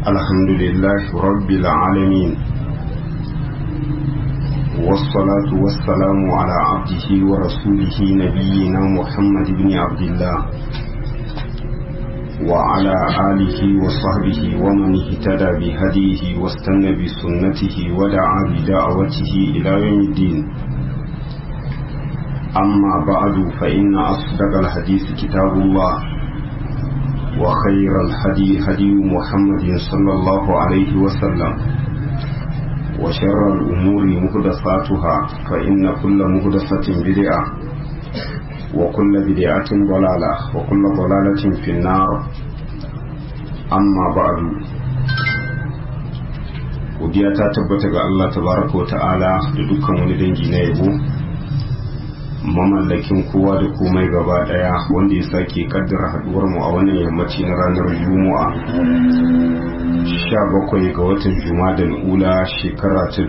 الحمد لله رب العالمين والصلاة والسلام على عبده ورسوله نبينا محمد بن عبد الله وعلى آله وصحبه ومن اهتدى بهديه واستنى بسنته ودعا بدعوته إلى يوم الدين أما بعد فإن أصدق الحديث كتاب الله وخير الهدي هدي محمد صلى الله عليه وسلم وشر الأمور مهدساتها فإن كل مهدسة بدعة وكل بدعة ضلالة وكل ضلالة في النار أما بعد godiya ta tabbata ga Allah tabaraka wa ta'ala da dukkan wani dangi na yabo mamallakin kowa da komai gaba daya wanda ya sake kaddara haduwar mu a wannan yammaci na ranar juma'a 17 ga watan jumadal ula shekara ta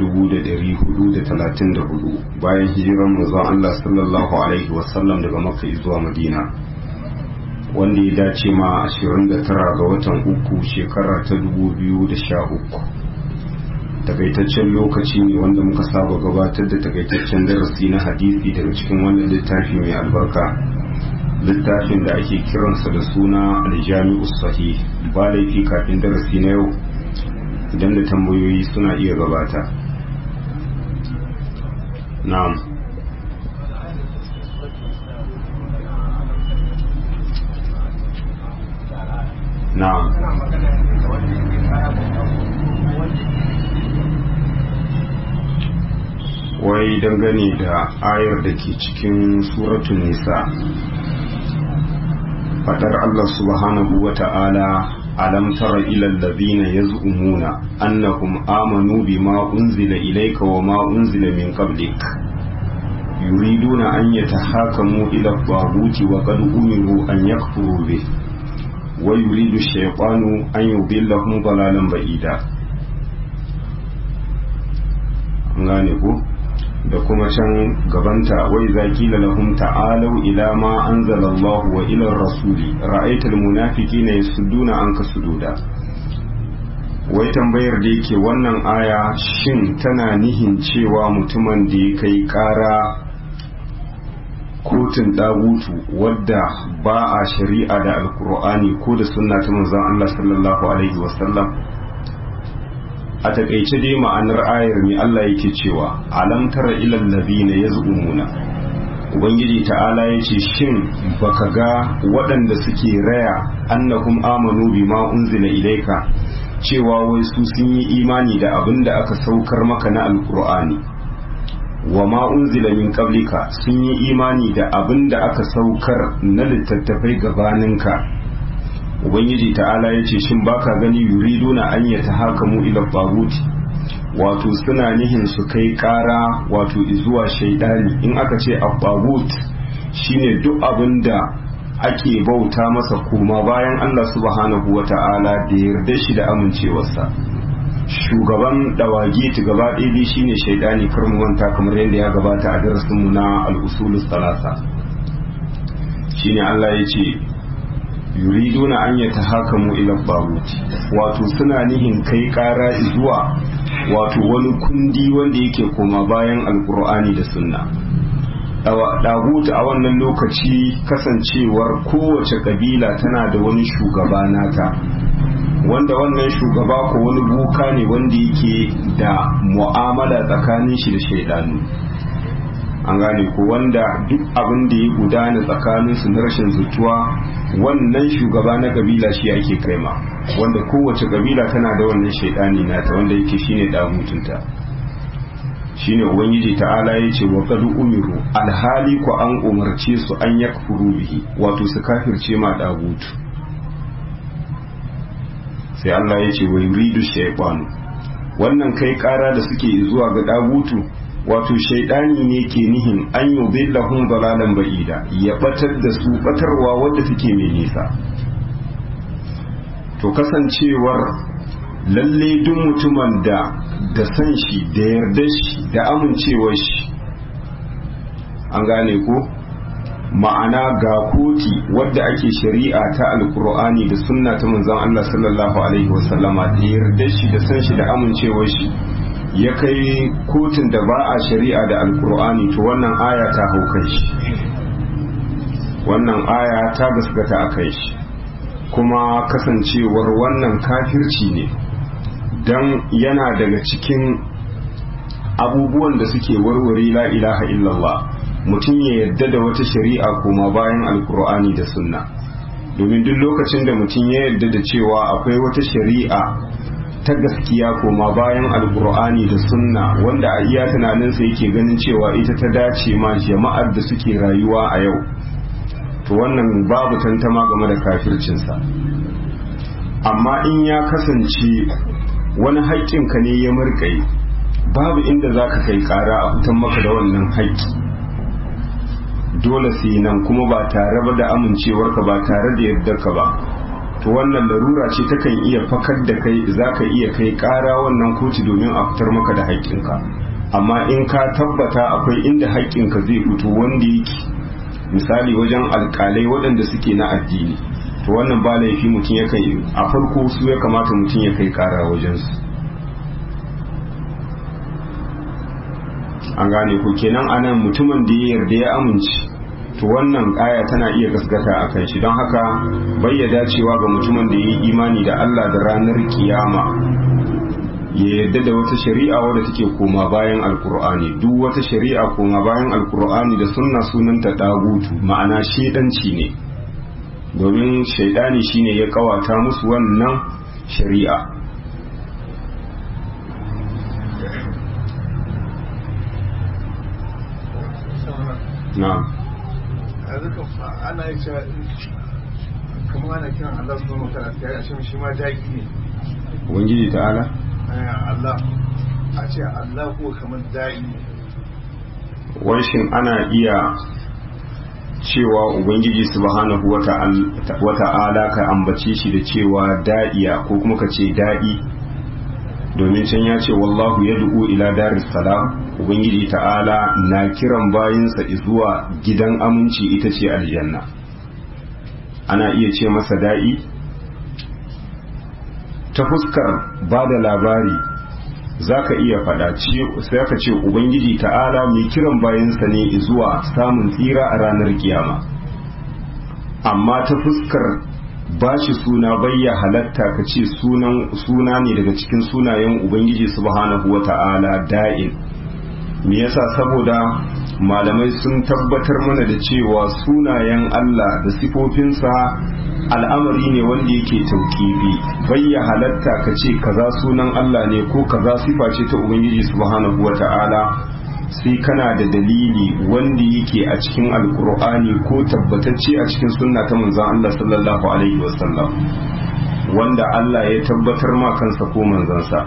1434 bayan hijiran manzon Allah sallallahu alaihi wasallam daga makka zuwa madina wanda ya dace ma 29 ga watan uku shekara ta 2013 takaitaccen lokaci ne wanda muka saba gabatar da takaitaccen darasi na hadisi daga cikin wannan littafi mai albarka littafin da ake kiransa da suna aljami'u sahih ba laifi kafin darasi na yau idan da tambayoyi suna iya gabata na'am na'am wai dangane da ayar da ke cikin suratun nisa fadar Allah subhanahu wa ta'ala alam tara ila allazina yaz'umuna annahum amanu bima unzila ilayka wa ma unzila min qablik yuriduna an yatahakamu ila at-taguti wa qad umiru an yakfuru bih wa yuridu ash-shaytanu an yudillahum dalalan ba'ida an gane ku da kuma can gabanta wai zaki lahum ta'alau ila ma anzala Allah wa ila rasuli ra'aytal munafiqina yasudduna anka sududa wai tambayar da yake wannan aya shin tana nihin cewa mutumin da ya kai kara kotun dagutu wadda ba a shari'a da alkur'ani ko da sunna ta manzon Allah sallallahu alaihi wasallam a takaice dai ma'anar ayar ne Allah yake cewa alam tara ilal ladina yaz'umuna ubangiji ta'ala yace shin baka ga waɗanda suke raya annahum amanu bima unzila ilayka cewa wai su sun yi imani da abin da aka saukar maka na alkur'ani wa ma unzila min qablika sun yi imani da abin da aka saukar na littattafai gabaninka ubangiji ta'ala ya ce shin baka gani yuriduna an ya ta haka mu ila baguti wato suna nihin su kai kara wato zuwa shaidani in aka ce a bagut shine duk abin da ake bauta masa koma bayan Allah subhanahu wa ta'ala da yarda shi da amincewarsa shugaban dawagi ta gaba ɗaya shine shaidani karmuwanta kamar yadda ya gabata a darasinmu na al'usulus talata shine Allah ya ce yuriduna an ya tahakamu ila babuti wato suna nihin kai kara zuwa wato wani kundi wanda yake koma bayan alkur'ani da sunna dagutu a wannan lokaci kasancewar kowace kabila tana da wani shugaba nata wanda wannan shugaba ko wani buka ne wanda yake da mu'amala tsakanin shi da shaidanu an gane ko wanda duk abin da ya gudana tsakanin su na rashin zutuwa wannan shugaba na kabila shi ake kaima wanda kowace kabila tana da wannan shaidani nata wanda yake shine dagutunta shine ubangiji ta'ala ya ce wa qad umiru alhali ko an umarce su an yakfuru bihi wato su kafirce ma dagutu sai Allah ya ce wa yuridu shaytanu wannan kai kara da suke zuwa ga dagutu wato shaidani ne ke nihin an yi billahun dalalan ba'ida ya batar da su batarwa wadda take mai nisa to kasancewar lalle duk mutumin da da san shi da yarda shi da amincewar shi an gane ko ma'ana ga koti wadda ake shari'a ta alkur'ani da sunna ta manzon Allah sallallahu alaihi wasallama da yarda shi da san shi da amincewar shi ya kai kotun da ba a shari'a da alkur'ani to wannan aya ta hau kai shi wannan aya ta gaskata a kai shi kuma kasancewar wannan kafirci ne don yana daga cikin abubuwan da suke warware la ilaha illallah mutum ya yadda da wata shari'a kuma bayan alkur'ani da sunna domin duk lokacin da mutum ya yadda da cewa akwai wata shari'a ta gaskiya koma bayan alkur'ani da sunna wanda a iya tunaninsa yake ganin cewa ita ta dace ma jama'ar da suke rayuwa a yau to wannan babu tantama game da kafircinsa amma in ya kasance wani haƙƙinka ne ya murƙai babu inda za ka kai ƙara a fitan maka da wannan haƙƙi dole sai nan kuma ba tare ba da amincewarka ba tare da yardarka ba to wannan larura ce takan iya fakar da kai za ka iya kai ƙara wannan kotu domin a fitar maka da haƙƙinka amma in ka tabbata akwai inda haƙƙinka zai fito wanda yake misali wajen alƙalai waɗanda suke na addini to wannan ba laifi mutum ya kai a farko su ya kamata mutum ya kai ƙara wajensu an gane ku kenan anan mutumin da ya yarda ya amince to wannan aya tana iya gaskata a kan shi don haka bayyada cewa ga mutumin da ya yi imani da Allah da ranar kiyama ya yarda da wata shari'a wadda take koma bayan alkur'ani duk wata shari'a koma bayan alkur'ani da sunna sunanta dagutu ma'ana shedanci ne domin shaidani shine ya kawata musu wannan shari'a na'am ana yi cewa kuma ana kiran Allah su zama kana ta yi a shi ma jaki ne ubangiji ta'ala Allah a ce Allah ko kamar da'i shin ana iya cewa ubangiji subhanahu wata'ala ka ambace shi da cewa da'iya ko kuma ka ce da'i domin can ya ce wallahu ya du'u ila daris salam ubangiji ta'ala na kiran bayinsa zuwa gidan aminci ita ce aljanna ana iya ce masa da'i ta fuskar ba da labari za ka iya faɗa sai ka ce ubangiji ta'ala mai kiran bayansa ne zuwa samun tsira a ranar kiyama amma ta fuskar ba shi suna bayya halatta ka ce suna ne daga cikin sunayen ubangiji subhanahu wa ta'ala da'in me yasa saboda malamai sun tabbatar mana da cewa sunayen Allah da sifofinsa al'amari ne wanda yake taukibi bayya halatta ka ce kaza sunan Allah ne ko kaza sifa ce ta ubangiji subhanahu wa ta'ala sai kana da dalili wanda yake a cikin alkur'ani ko tabbatacce a cikin sunna ta manzon Allah sallallahu alaihi wasallam wanda Allah ya tabbatar ma kansa ko manzansa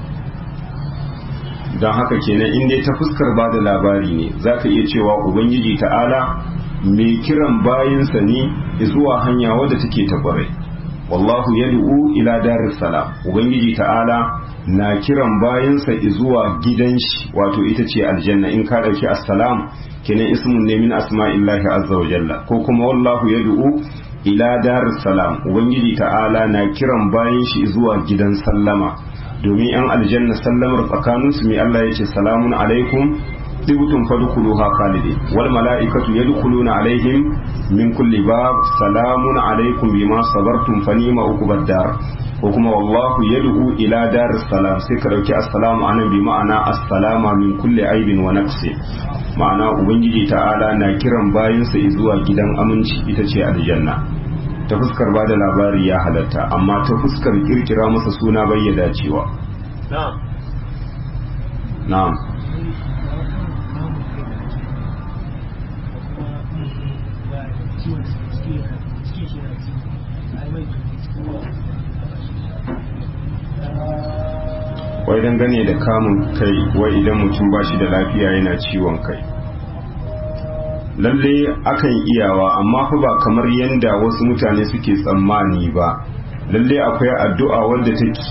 don haka kenan in dai ta fuskar ba da labari ne za ka iya cewa ubangiji ta'ala mai kiran bayinsa ne zuwa hanya wadda take ta kwarai wallahu yad'u ila daris salam ubangiji ta'ala na kiran bayansa zuwa gidan shi wato ita ce aljanna in ka dauki assalam kenan ismun ne min asma'illahi azza wa jalla ko kuma wallahu yad'u ila daris salam ubangiji ta'ala na kiran bayan shi zuwa gidan sallama domin yan aljanna sallamar tsakanin su mai Allah yace salamun alaikum tibtum fadkhuluha khalidin wal mala'ikatu yadkhuluna alaihim min kulli bab salamun alaikum bima sabartum fa ni'ma uqbad dar ko kuma wallahu yad'u ila dar salam sai ka dauki assalamu anan bi ma'ana assalama min kulli aibin wa naqsi ma'ana ubangiji ta'ala na kiran bayinsa zuwa gidan aminci ita ce aljanna ta fuskar ba da labari ya halatta amma ta fuskar kirkira masa suna bai ya dacewa na'am na'am wai dangane da kamun kai wai idan mutum ba shi da lafiya yana ciwon kai lalle akan iyawa amma fa ba kamar yadda wasu mutane suke tsammani ba lalle akwai addu'a wadda take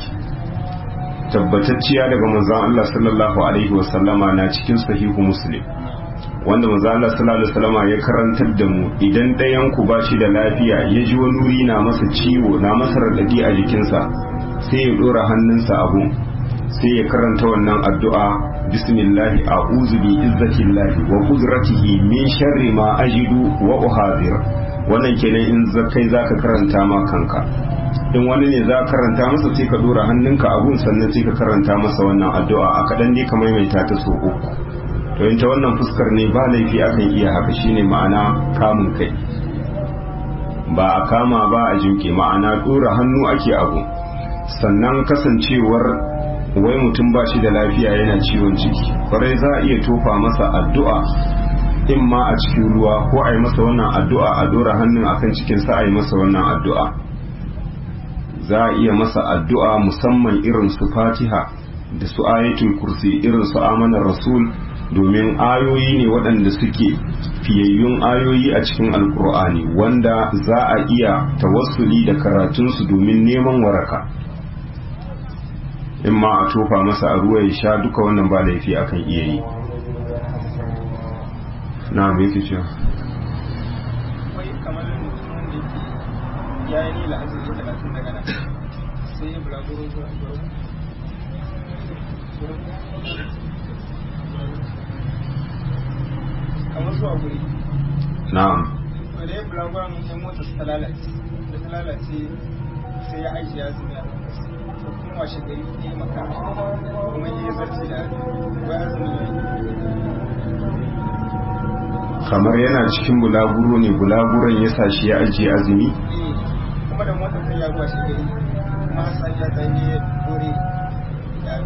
tabbatacciya daga manzon Allah sallallahu alaihi wasallama na cikin sahihu muslim wanda manzo Allah sallallahu alaihi wasallam ya karantar da mu idan ɗayan ku ba shi da lafiya ya ji wani wuri na masa ciwo na masa radadi a jikinsa sai ya dora hannunsa abu sai ya karanta wannan addu'a bismillah a'udhu bi izzatillahi wa qudratihi min sharri ma ajidu wa uhadhir wannan kenan in zakai zaka karanta ma kanka in wani ne za karanta masa sai ka dora hannunka abun sannan sai ka karanta masa wannan addu'a a kaɗan ne ka maimaita ta so uku to in ta wannan fuskar ne ba laifi akan iya haka shine ma'ana kamun kai ba a kama ba a jinke ma'ana dora hannu ake abu sannan kasancewar wai mutum ba shi da lafiya yana ciwon ciki kwarai za a iya tofa masa addu'a in ma a cikin ruwa ko a yi masa wannan addu'a a dora hannun akan cikinsa a yi masa wannan addu'a za a iya masa addu'a musamman irin su fatiha da su ayatul kursi irin su amanar rasul domin ayoyi ne waɗanda suke fiyayyun ayoyi a cikin alkur'ani wanda za a iya tawassuli da karatunsu domin neman waraka in ma a tofa masa a ruwa ya sha duka wannan ba laifi akan iya yi na me yake cewa ya yi nila azumi talatin daga nan sai ya bulaguro zuwa kamar zuwa guri na'am to da ya bulaguro mun sai mota ta lalace da ta lalace sai ya aiki azumi a to kuma washe gari ya yi maka kuma ya yi zarce da azumi wai azumi ne kamar yana cikin bulaguro ne bulaguron ya sa shi ya ajiye azumi eh kuma da motar ta ya zuwa shi gari kuma sai ya tsaye dore ya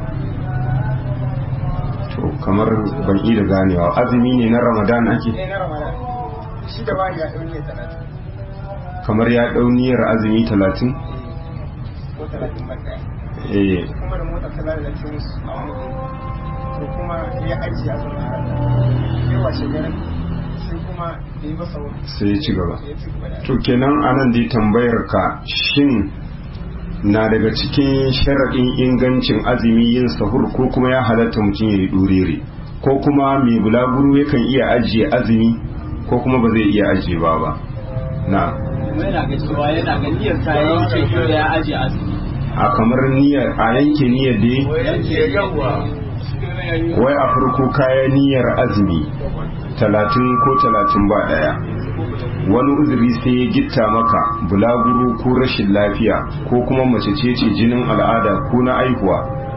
to kamar ban yi da ganewa azumi ne na ramadan ake ne na ramadan shi da bani ya ɗauni ya talatin kamar ya ɗau niyyar azumi talatin ko talatin ban ɗaya eh kuma da motar ta lalace musu a wani gari ko kuma ya ajiye a zama sai washe garin sai kuma da yi masa wani sai ya ci gaba ya ci gaba da to kenan anan dai tambayar ka shin na daga cikin sharaɗin ingancin azumi yin sahur ko kuma ya halatta mutum ya yi ɗurere ko kuma mai bulaguro yakan iya ajiye azumi ko kuma ba zai iya ajiye ba ba na kuma yana ga cewa yana ga niyyar ta yanke ko da ya aje azumi a kamar niyyar a yanke niyyar dai wai a farko kayan niyyar azumi talatin ko talatin ba ɗaya wani uzuri sai ya gitta maka bulaguro ko rashin lafiya ko kuma mace ce ce jinin al'ada ko na aihuwa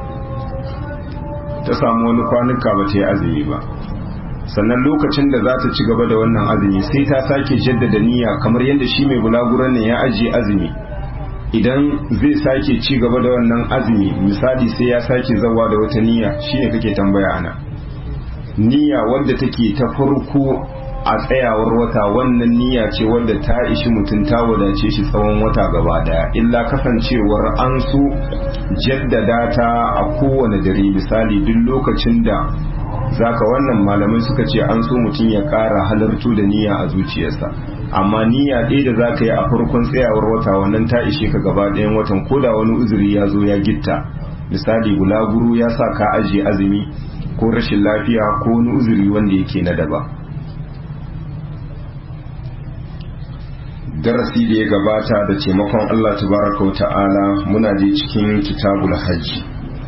ta samu wani kwanuka ba ta yi azumi ba sannan lokacin da za ta ci gaba da wannan azumi sai ta sake jaddada niyya kamar yadda shi mai bulaguron ne ya ajiye azumi idan zai sake ci gaba da wannan azumi misali sai ya sake zawa da wata niyya shine kake tambaya ana niyya wadda take ta farko a tsayawar wata wannan niyya ce wadda ta ishi mutum ta wadace shi tsawon wata gaba daya illa kasancewar an so jaddada ta a kowane dare misali duk lokacin da zaka wannan malamai suka ce an so mutum ya kara halartu da niyya a zuciyarsa amma niyya ɗaya da zaka yi a farkon tsayawar wata wannan ta ishe ka gaba ɗayan watan ko da wani uzuri ya zo ya gitta misali bulaguro ya sa ka ajiye azumi ko rashin lafiya ko wani uzuri wanda yake na daba darasi da ya gabata da taimakon Allah tabaraka wa ta'ala muna je cikin kitabul hajji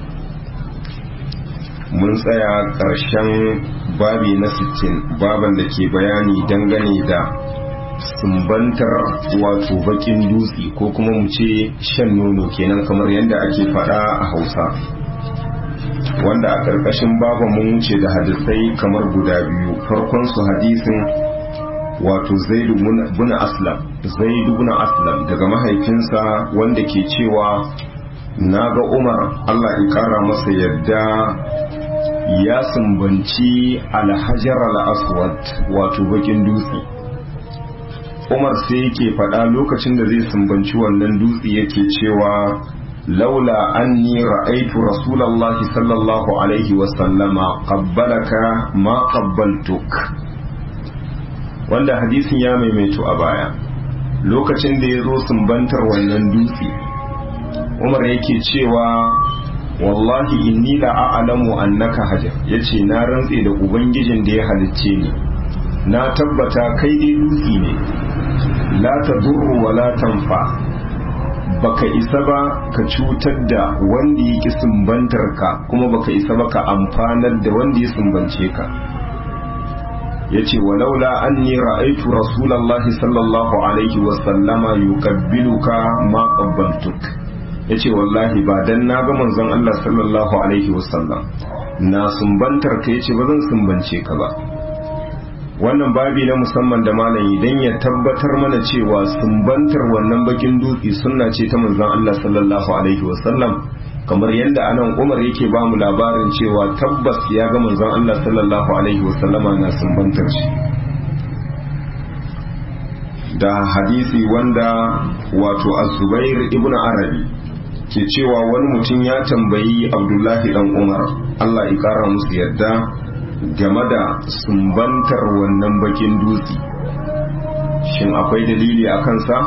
mun tsaya ƙarshen babi na 60 baban da ke bayani dangane da sumbantar wato bakin dutse ko kuma mu ce shan nono kenan kamar yadda ake faɗa a hausa wanda a ƙarƙashin baban mun wuce da hadisai kamar guda biyu farkon su hadisin wato zaidu bin aslam zaidu bin aslam daga mahaifinsa wanda ke cewa na ga umar allah ya kara masa yadda ya sumbanci alhajar al-aswad wato bakin dutse umar sai yake faɗa lokacin da zai sumbanci wannan dutse yake cewa laula anni ra'aitu rasulallahi sallallahu alaihi wasallama qabbalaka ma qabbaltuk wanda hadisin ya maimaito a baya lokacin da ya zo sumbantar wannan dutse umar yake cewa wallahi inni la a'lamu annaka hajar yace na rantse da ubangijin da ya halicce ni na tabbata kai dai dutse ne la tadurru wa la tanfa baka isa ba ka cutar da wanda ya ki sumbantar ka kuma baka isa ba ka amfanar da wanda ya sumbance ka yace walaula anni ra'aytu rasulullahi sallallahu alaihi wa sallama yuqabbiluka ma qabbaltuk yace wallahi ba dan na ga manzon Allah sallallahu alaihi wa sallam na sumbantar ka yace ba zan sumbance ka ba wannan babi na musamman da malam idan ya tabbatar mana cewa sumbantar wannan bakin dutse sunna ce ta manzon Allah sallallahu alaihi wa sallam kamar yadda anan umar yake ba mu labarin cewa tabbas ya ga manzon Allah sallallahu alaihi wasallama na sumbantar shi da hadisi wanda wato az-zubair ibn arabi ke cewa wani mutum ya tambayi abdullahi dan umar Allah ya kara musu yadda game da sumbantar wannan bakin dutse shin akwai dalili a kansa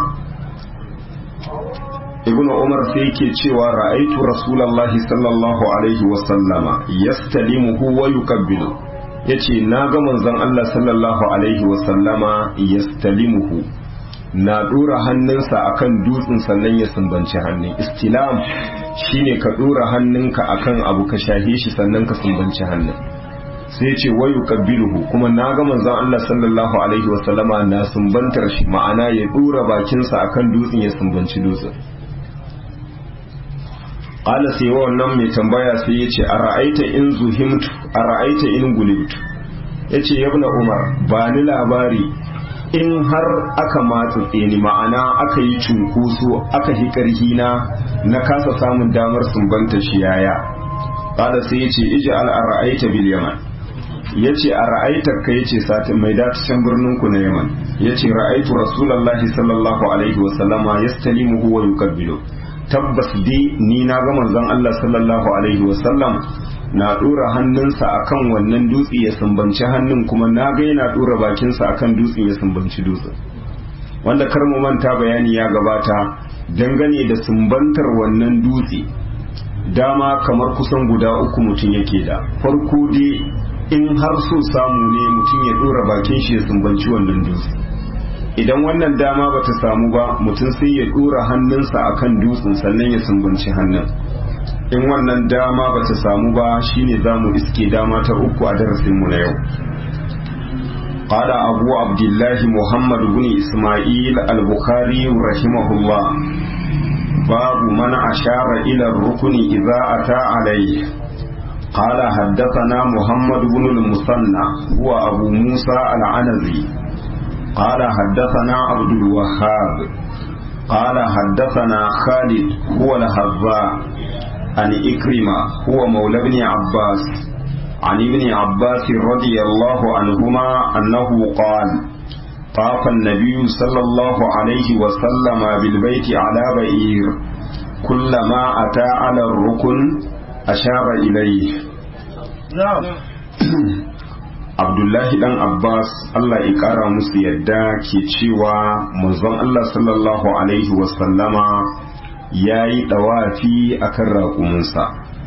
ibn umar sai yake cewa ra'aitu rasulullahi sallallahu alaihi wa sallama yastalimuhu wa yuqabbilu yace na ga manzon Allah sallallahu alaihi wa sallama yastalimuhu na dora hannunsa akan dutsen sannan ya sumbanci hannun istilam shine ka dora hannunka akan abu ka shahe shi sannan ka sumbanci hannun sai ce wa yuqabbiluhu kuma na ga manzon Allah sallallahu alaihi wa sallama na sumbantar shi ma'ana ya dora bakinsa akan dutsen ya sumbanci dutsen qala sai wannan mai tambaya sai ya ce a ra'aita in zuhimtu a ra'aita in gulibtu ya ce yabna umar ba ni labari in har aka matsatse ni ma'ana aka yi cunkoso aka hi karhi na na kasa samun damar sumbanta shi yaya qala sai ya ce iji al a ra'aita bil yaman ya ce a ra'aitar ka ya ce satin mai datacen birnin ku na yaman ya ce ra'aitu rasulallah sallallahu alaihi wasallama yastalimuhu wa yukabbilu tabbas dai ni na ga manzon Allah sallallahu alaihi wasallam na dora hannunsa akan wannan dutse ya sumbanci hannun kuma na ga yana dora bakinsa akan dutsen ya sumbanci dutsen wanda kar mu manta bayani ya gabata dangane da sumbantar wannan dutse dama kamar kusan guda uku mutum yake da farko dai in har so samu ne mutum ya dora bakin shi ya sumbanci wannan dutse idan wannan dama bata samu ba mutum sai ya dora hannunsa akan dutsen sannan ya sumbanci hannun in wannan dama bata samu ba shine zamu iske dama ta uku a darasin mu na yau قال أبو عبد الله محمد بن إسماعيل البخاري رحمه الله باب من أشار إلى الركن إذا أتى عليه قال حدثنا محمد بن المثنى هو أبو موسى العنزي قال حدثنا عبد الوهاب قال حدثنا خالد هو الهذاء عن إكرمة هو مولى ابن عباس عن ابن عباس رضي الله عنهما أنه قال طاف النبي صلى الله عليه وسلم بالبيت على بئير كلما أتى على الركن أشار إليه na'am abdullahi dan abbas allah ya kara musu yadda ke cewa manzon allah sallallahu alaihi wasallama ya yi dawafi akan raƙuminsa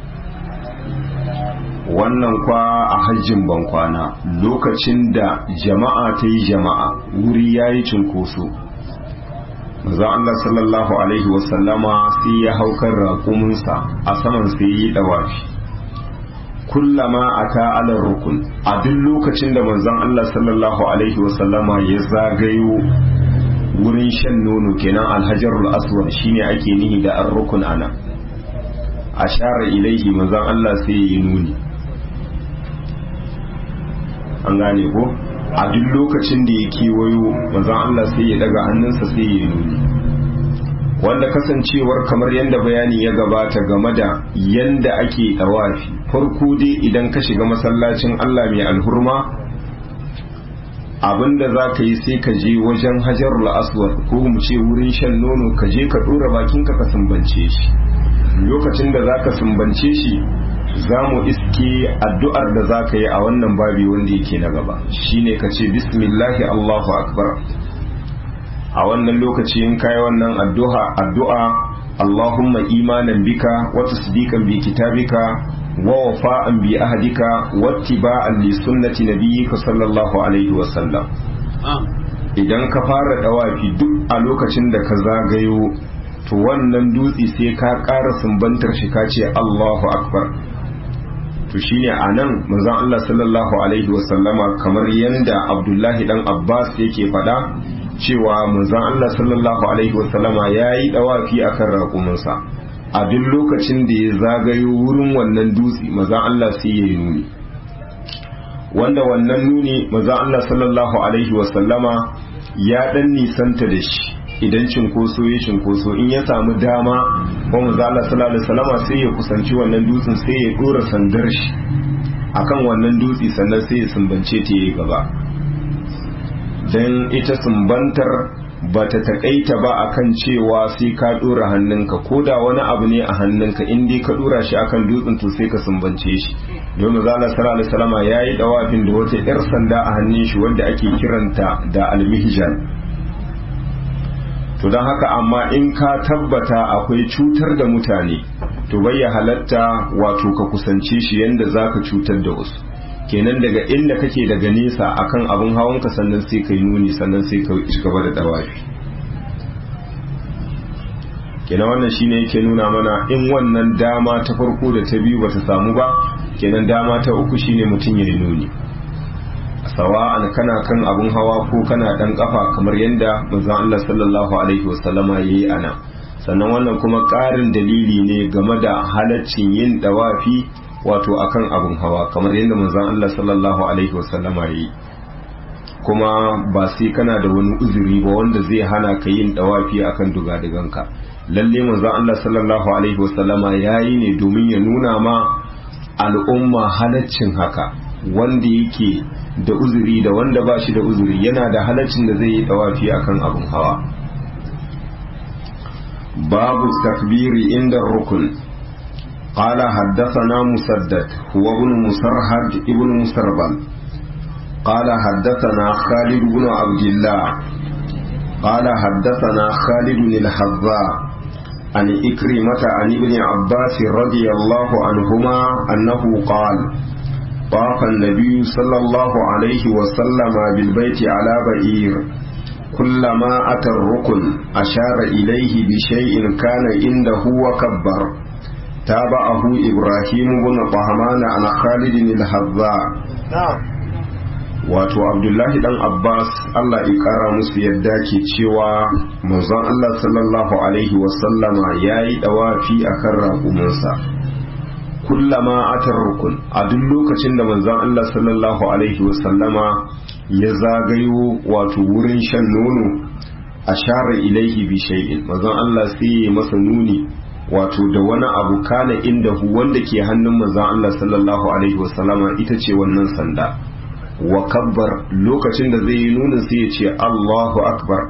wannan kwa a hajjin bankwana lokacin da jama'a ta yi jama'a wuri ya yi cunkoso manzon allah sallallahu alaihi wasallama sai ya hau kan raƙuminsa a saman sai ya yi dawafi kullama ata ala rukun a duk lokacin da manzon Allah sallallahu alaihi wasallama ya zagayo wurin shan nono kenan alhajarul aswad shine ake nihi da ar-rukun ana ashara ilaihi manzon Allah sai ya yi nuni an gane ko a duk lokacin da ya kewayo manzon Allah sai ya daga hannunsa sai ya yi nuni wanda kasancewar kamar yadda bayani ya gabata game da yadda ake tawafi farko dai idan ka shiga masallacin Allah mai alhurma abinda za ka yi sai ka je wajen hajarul aswad ko mu ce wurin shan nono ka je ka dora bakinka ka sumbance shi lokacin da za ka sumbance shi za mu iske addu'ar da za ka yi a wannan babi wanda yake na gaba shine ka ce bismillahi allahu akbar a wannan lokaci in kai wannan addu'a addu'a Allahumma imanan bika wa tasdiqan bi kitabika wa wafa'an bi ahdika wa ittiba'an li sunnati nabiyyika sallallahu alaihi wa sallam idan ka fara dawafi duk a lokacin da ka zagayo to wannan dutse sai ka ƙara sumbantar shi ka ce Allahu akbar to shine anan manzon Allah sallallahu alaihi wa sallama kamar yanda Abdullahi dan Abbas yake faɗa cewa manzon Allah sallallahu alaihi wasallama ya yi dawafi akan raƙuminsa a duk lokacin da ya zagayo wurin wannan dutse manzon Allah sai ya yi nuni wanda wannan nuni manzon Allah sallallahu alaihi wasallama ya dan nisanta da shi idan cinkoso ya cinkoso in ya samu dama ko manzon Allah sallallahu alaihi wasallama sai ya kusanci wannan dutsen sai ya dora sandar shi akan wannan dutse sannan sai ya sumbance ta yi gaba don ita sumbantar ba ta taƙaita ba akan cewa sai ka ɗora hannunka ko da wani abu ne a hannunka in dai ka ɗora shi akan dutsen to sai ka sumbance shi domin zala sallallahu alaihi salama ya yi ɗawafin da wata 'yar sanda a hannun shi wanda ake kiranta da almihjan to don haka amma in ka tabbata akwai cutar da mutane to bai ya halatta wato ka kusance shi yanda za ka cutar da wasu kenan daga inda kake daga nesa akan abin hawanka sannan sai ka yi nuni sannan sai ka ci gaba da dawafi kenan wannan shine yake nuna mana in wannan dama ta farko da ta biyu bata samu ba kenan dama ta uku shine mutum ya yi nuni sawa'an kana kan abin hawa ko kana dan kafa kamar yadda manzon Allah sallallahu alaihi wasallama yayi ana sannan wannan kuma ƙarin dalili ne game da halaccin yin dawafi wato akan abin hawa kamar yadda manzon Allah sallallahu alaihi wasallama yi kuma ba sai kana da wani uzuri ba wanda zai hana ka yin dawafi akan dugaduganka lalle manzon Allah sallallahu alaihi wasallama yayi ne domin ya nuna ma al'umma halaccin haka wanda yake da uzuri da wanda ba shi da uzuri yana da halaccin da zai yi dawafi akan abin hawa babu takbiri inda rukun قال حدثنا مسدد هو ابن مسرهد ابن مسربل قال حدثنا خالد بن عبد الله قال حدثنا خالد الحذاء عن إكرمة عن ابن عباس رضي الله عنهما أنه قال طاف النبي صلى الله عليه وسلم بالبيت على بعير كلما أتى الركن أشار إليه بشيء كان عنده وكبر تابعه إبراهيم بن طهمان عن خالد الحذاء wato abdullahi dan abbas allah ya kara musu yadda ke cewa manzon allah sallallahu alaihi wasallama ya yi dawafi a kan raƙuminsa kullama atar rukun a duk lokacin da manzon allah sallallahu alaihi wasallama ya zagayo wato wurin shan nono a share ilaihi bi shay'in manzon allah sai ya masa nuni wato da wani abu kana inda hu wanda ke hannun manzon allah sallallahu alaihi wasallama ita ce wannan sanda wa kabbar lokacin da zai yi nuna sai ya ce Allahu akbar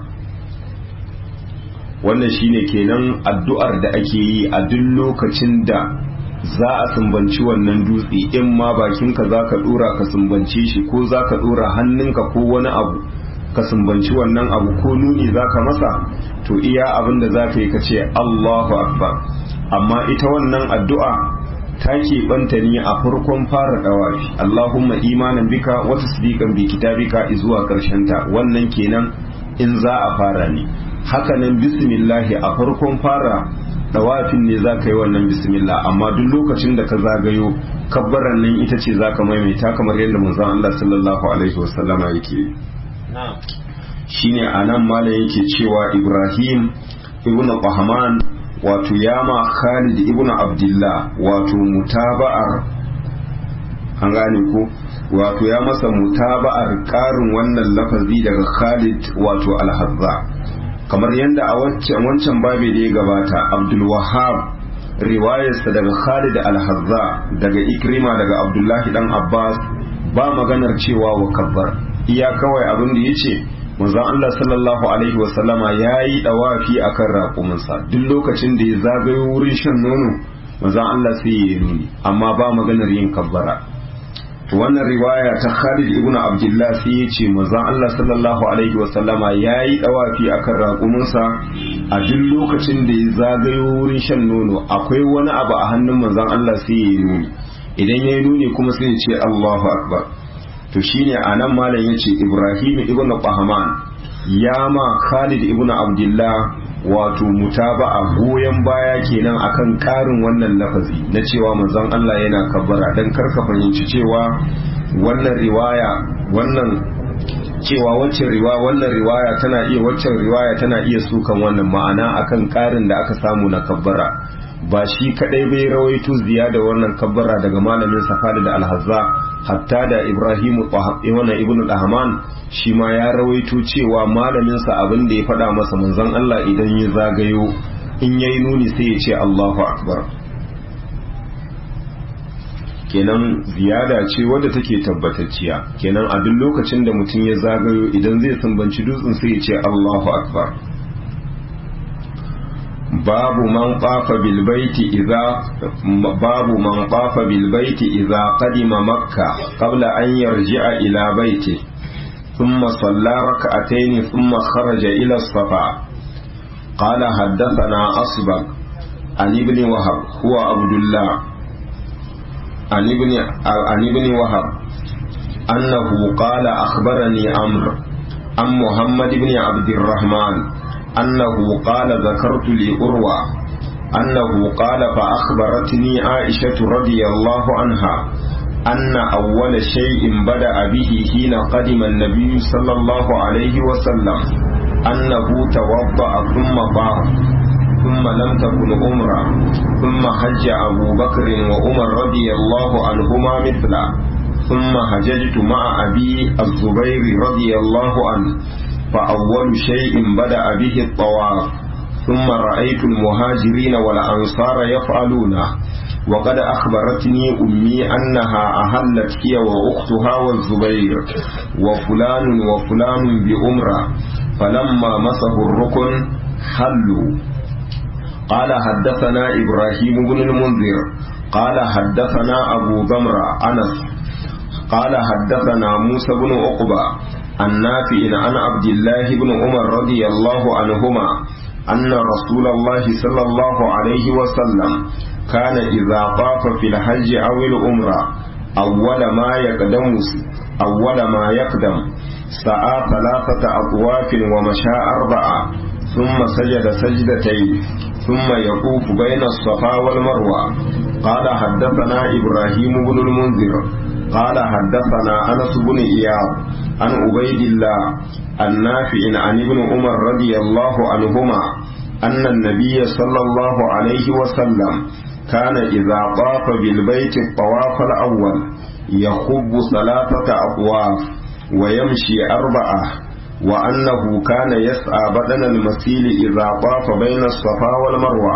wannan shine kenan addu'ar da ake yi a duk lokacin da za a sumbanci wannan dutse in ma bakinka za ka dora ka sumbance shi ko za ka dora hannunka ko wani abu ka sumbanci wannan abu ko nuni za ka masa to iya abin da za ka yi ka ce Allahu akbar amma ita wannan addu'a ta keɓanta ne a farkon fara ɗawafi Allahumma imanan bika wa tasdiqan bi kitabika zuwa ta wannan kenan in za a fara ne hakanan bismillahi a farkon fara ɗawafin ne za ka yi wannan bismillah amma duk lokacin da ka zagayo kabbaran nan ita ce za ka maimaita kamar yadda manzon Allah sallallahu alaihi wasallama yake shine anan malam yake cewa Ibrahim ibn Qahman wato yama Khalid ibn Abdullah wato mutaba'ar an gane ko wato ya masa mutaba'ar karin wannan lafazi daga Khalid wato al-Hazza kamar yadda a wancan babi da ya gabata Abdul Wahhab riwayarsa daga Khalid al-Hazza daga Ikrima daga Abdullahi dan Abbas ba maganar cewa wa kabbar iya kawai abin da yace manzon Allah sallallahu alaihi wasallama ya yi dawafi akan raƙuminsa duk lokacin da ya zagayo wurin shan nono manzon Allah sai ya nuni amma ba maganar yin kabbara wannan riwaya ta Khalid ibn Abdullah sai ya ce manzon Allah sallallahu alaihi wasallama yayi dawafi akan raƙuminsa a duk lokacin da ya zagayo wurin shan nono akwai wani abu a hannun manzon Allah sai ya yi nuni idan ya yi nuni kuma sai ya ce Allahu akbar to shine anan malam yace Ibrahim ibn Qahman ya ma Khalid ibn Abdullah wato mutaba'a goyon baya kenan akan karin wannan lafazi na cewa manzon Allah yana kabbara dan karka fahimci cewa wannan riwaya wannan cewa wacce riwaya wannan riwaya tana iya waccan riwaya tana iya sukan wannan ma'ana akan karin da aka samu na kabbara ba shi kadai bai rawaito ziyada wannan kabbara daga malamin safari da alhazza hatta da ibrahimu wannan ibnu dahman shi ma ya rawaito cewa malamin sa abin da ya faɗa masa manzon Allah idan ya zagayo in yayi nuni sai ya ce Allahu akbar kenan ziyada ce wadda take tabbatacciya kenan a duk lokacin da mutum ya zagayo idan zai sumbanci dutsen sai ya ce Allahu akbar babu man qafa bil baiti idza babu man qafa bil baiti idza qadima makka qabla an yarji'a ila baiti thumma salla rak'atayn thumma kharaja ila as-safa qala haddathana asbaq an ibn wahab huwa abdullah an ibn an ibn wahab annahu qala akhbarani amr am muhammad ibn abd الرحمن أنه قال ذكرت لأروى أنه قال فأخبرتني عائشة رضي الله عنها أن أول شيء بدأ به حين قدم النبي صلى الله عليه وسلم أنه توضأ ثم طاف ثم لم تكن أمرا ثم حج أبو بكر وعمر رضي الله عنهما مثله ثم حججت مع أبي الزبير رضي الله عنه فأول شيء بدأ به الطواف ثم رأيت المهاجرين والأنصار يفعلونه وقد أخبرتني أمي أنها أهلت هي وأختها والزبير وفلان وفلان بأمرة فلما مسه الركن حلوا قال حدثنا إبراهيم بن المنذر قال حدثنا أبو ضمرة أنس قال حدثنا موسى بن عقبة النافع عن عبد الله بن عمر رضي الله عنهما أن رسول الله صلى الله عليه وسلم كان إذا طاف في الحج أو العمرة أول ما يقدم أول ما يقدم سعى ثلاثة أطواف ومشى أربعة ثم سجد سجدتين ثم يطوف بين الصفا والمروة قال حدثنا إبراهيم بن المنذر قال حدثنا أنس بن إياب عن عبيد الله النافع عن ابن عمر رضي الله عنهما أن النبي صلى الله عليه وسلم كان إذا طاف بالبيت الطواف الأول يخب ثلاثة أطواف ويمشي أربعة وأنه كان يسعى بدن المسيل إذا طاف بين الصفا والمروة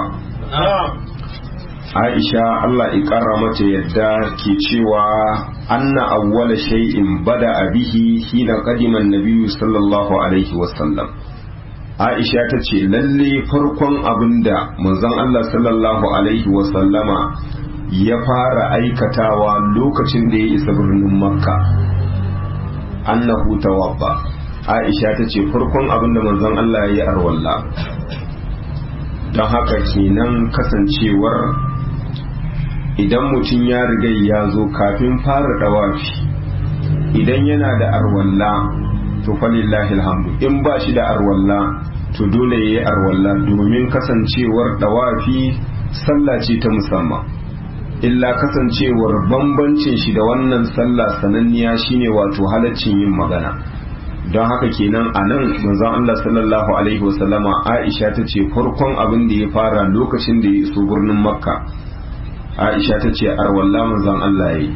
Aisha Allah mata yadda ke cewa anna awwala shay'in bada bihi hina qadima an-nabiy sallallahu alaihi wasallam Aisha ta ce lalle farkon abinda manzon Allah sallallahu alaihi wasallama ya fara aikatawa lokacin da ya isa birnin Makka annahu tawabba Aisha ta ce farkon abinda manzon Allah ya yi arwalla don haka kenan kasancewar idan mutum ya riga ya zo kafin fara dawafi idan yana da arwalla to falillahi alhamdu in ba shi da arwalla to dole ya yi arwalla domin kasancewar dawafi sallah ce ta musamman illa kasancewar bambancin shi da wannan sallah sananniya shine wato halaccin yin magana don haka kenan a nan manzon Allah sallallahu alaihi wasallama Aisha ta ce farkon abin da ya fara lokacin da ya iso birnin Makka Aisha ta ce arwalla manzon Allah ya yi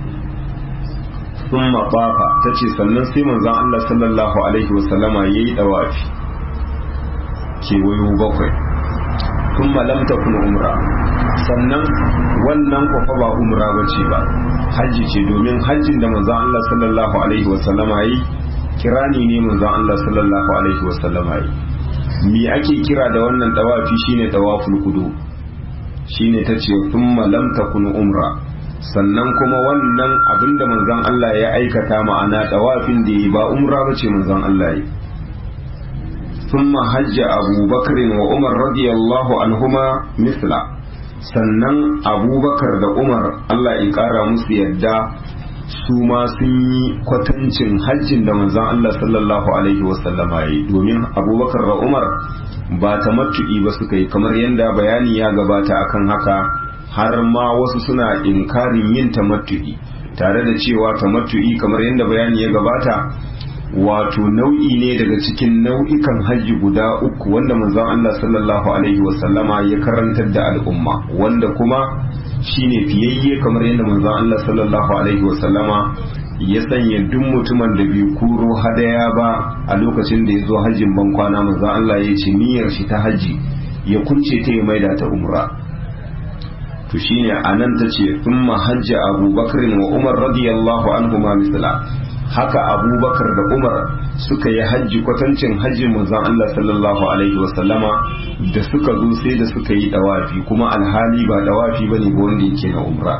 sun maɓafa ta ce sannan sai manzon Allah sallallahu alaihi wasallama ya yi ɗawafi kewayo bakwai sun malamta kun umra sannan wannan kwafa ba umra ba ce ba hajji ce domin hajjin da manzon Allah sallallahu alaihi wasallama ya yi kirani ne manzon Allah sallallahu alaihi wasallama ya yi me ake kira da wannan ɗawafi shine ɗawaful kudu shine ta ce thumma lam takun umra sannan kuma wannan abinda manzon Allah ya aikata ma'ana dawafin da yi ba umra bace manzon Allah yi ثم حج أبو بكر وعمر رضي الله عنهما مثله sannan abubakar da umar Allah ya kara musu yadda su ma sun yi kwatancin hajjin da manzon Allah sallallahu alaihi wasallama ya yi domin abubakar da umar ba ta matu'i ba suka yi kamar yadda bayani ya gabata akan haka har ma wasu suna inkarin yin tamattu'i tare da cewa tamattu'i kamar yadda bayani ya gabata wato nau'i ne daga cikin nau'ikan hajji guda uku wanda manzon Allah sallallahu alaihi wasallama ya karantar da al'umma wanda kuma shine fiyayye kamar yadda manzon Allah sallallahu alaihi wasallama ya sanya duk mutumin da bai kuro hadaya ba a lokacin da ya zo hajjin ban kwana manzon Allah ya ce niyyar shi ta hajji ya kunce ta ya maida ta umra to shine anan tace thumma hajja Abu Bakr wa Umar radiyallahu anhuma misla haka abubakar da umar suka yi hajji kwatancin hajjin manzon Allah sallallahu alaihi wasallama da suka zo sai da suka yi dawafi kuma alhali ba dawafi bane ba wanda yake na umra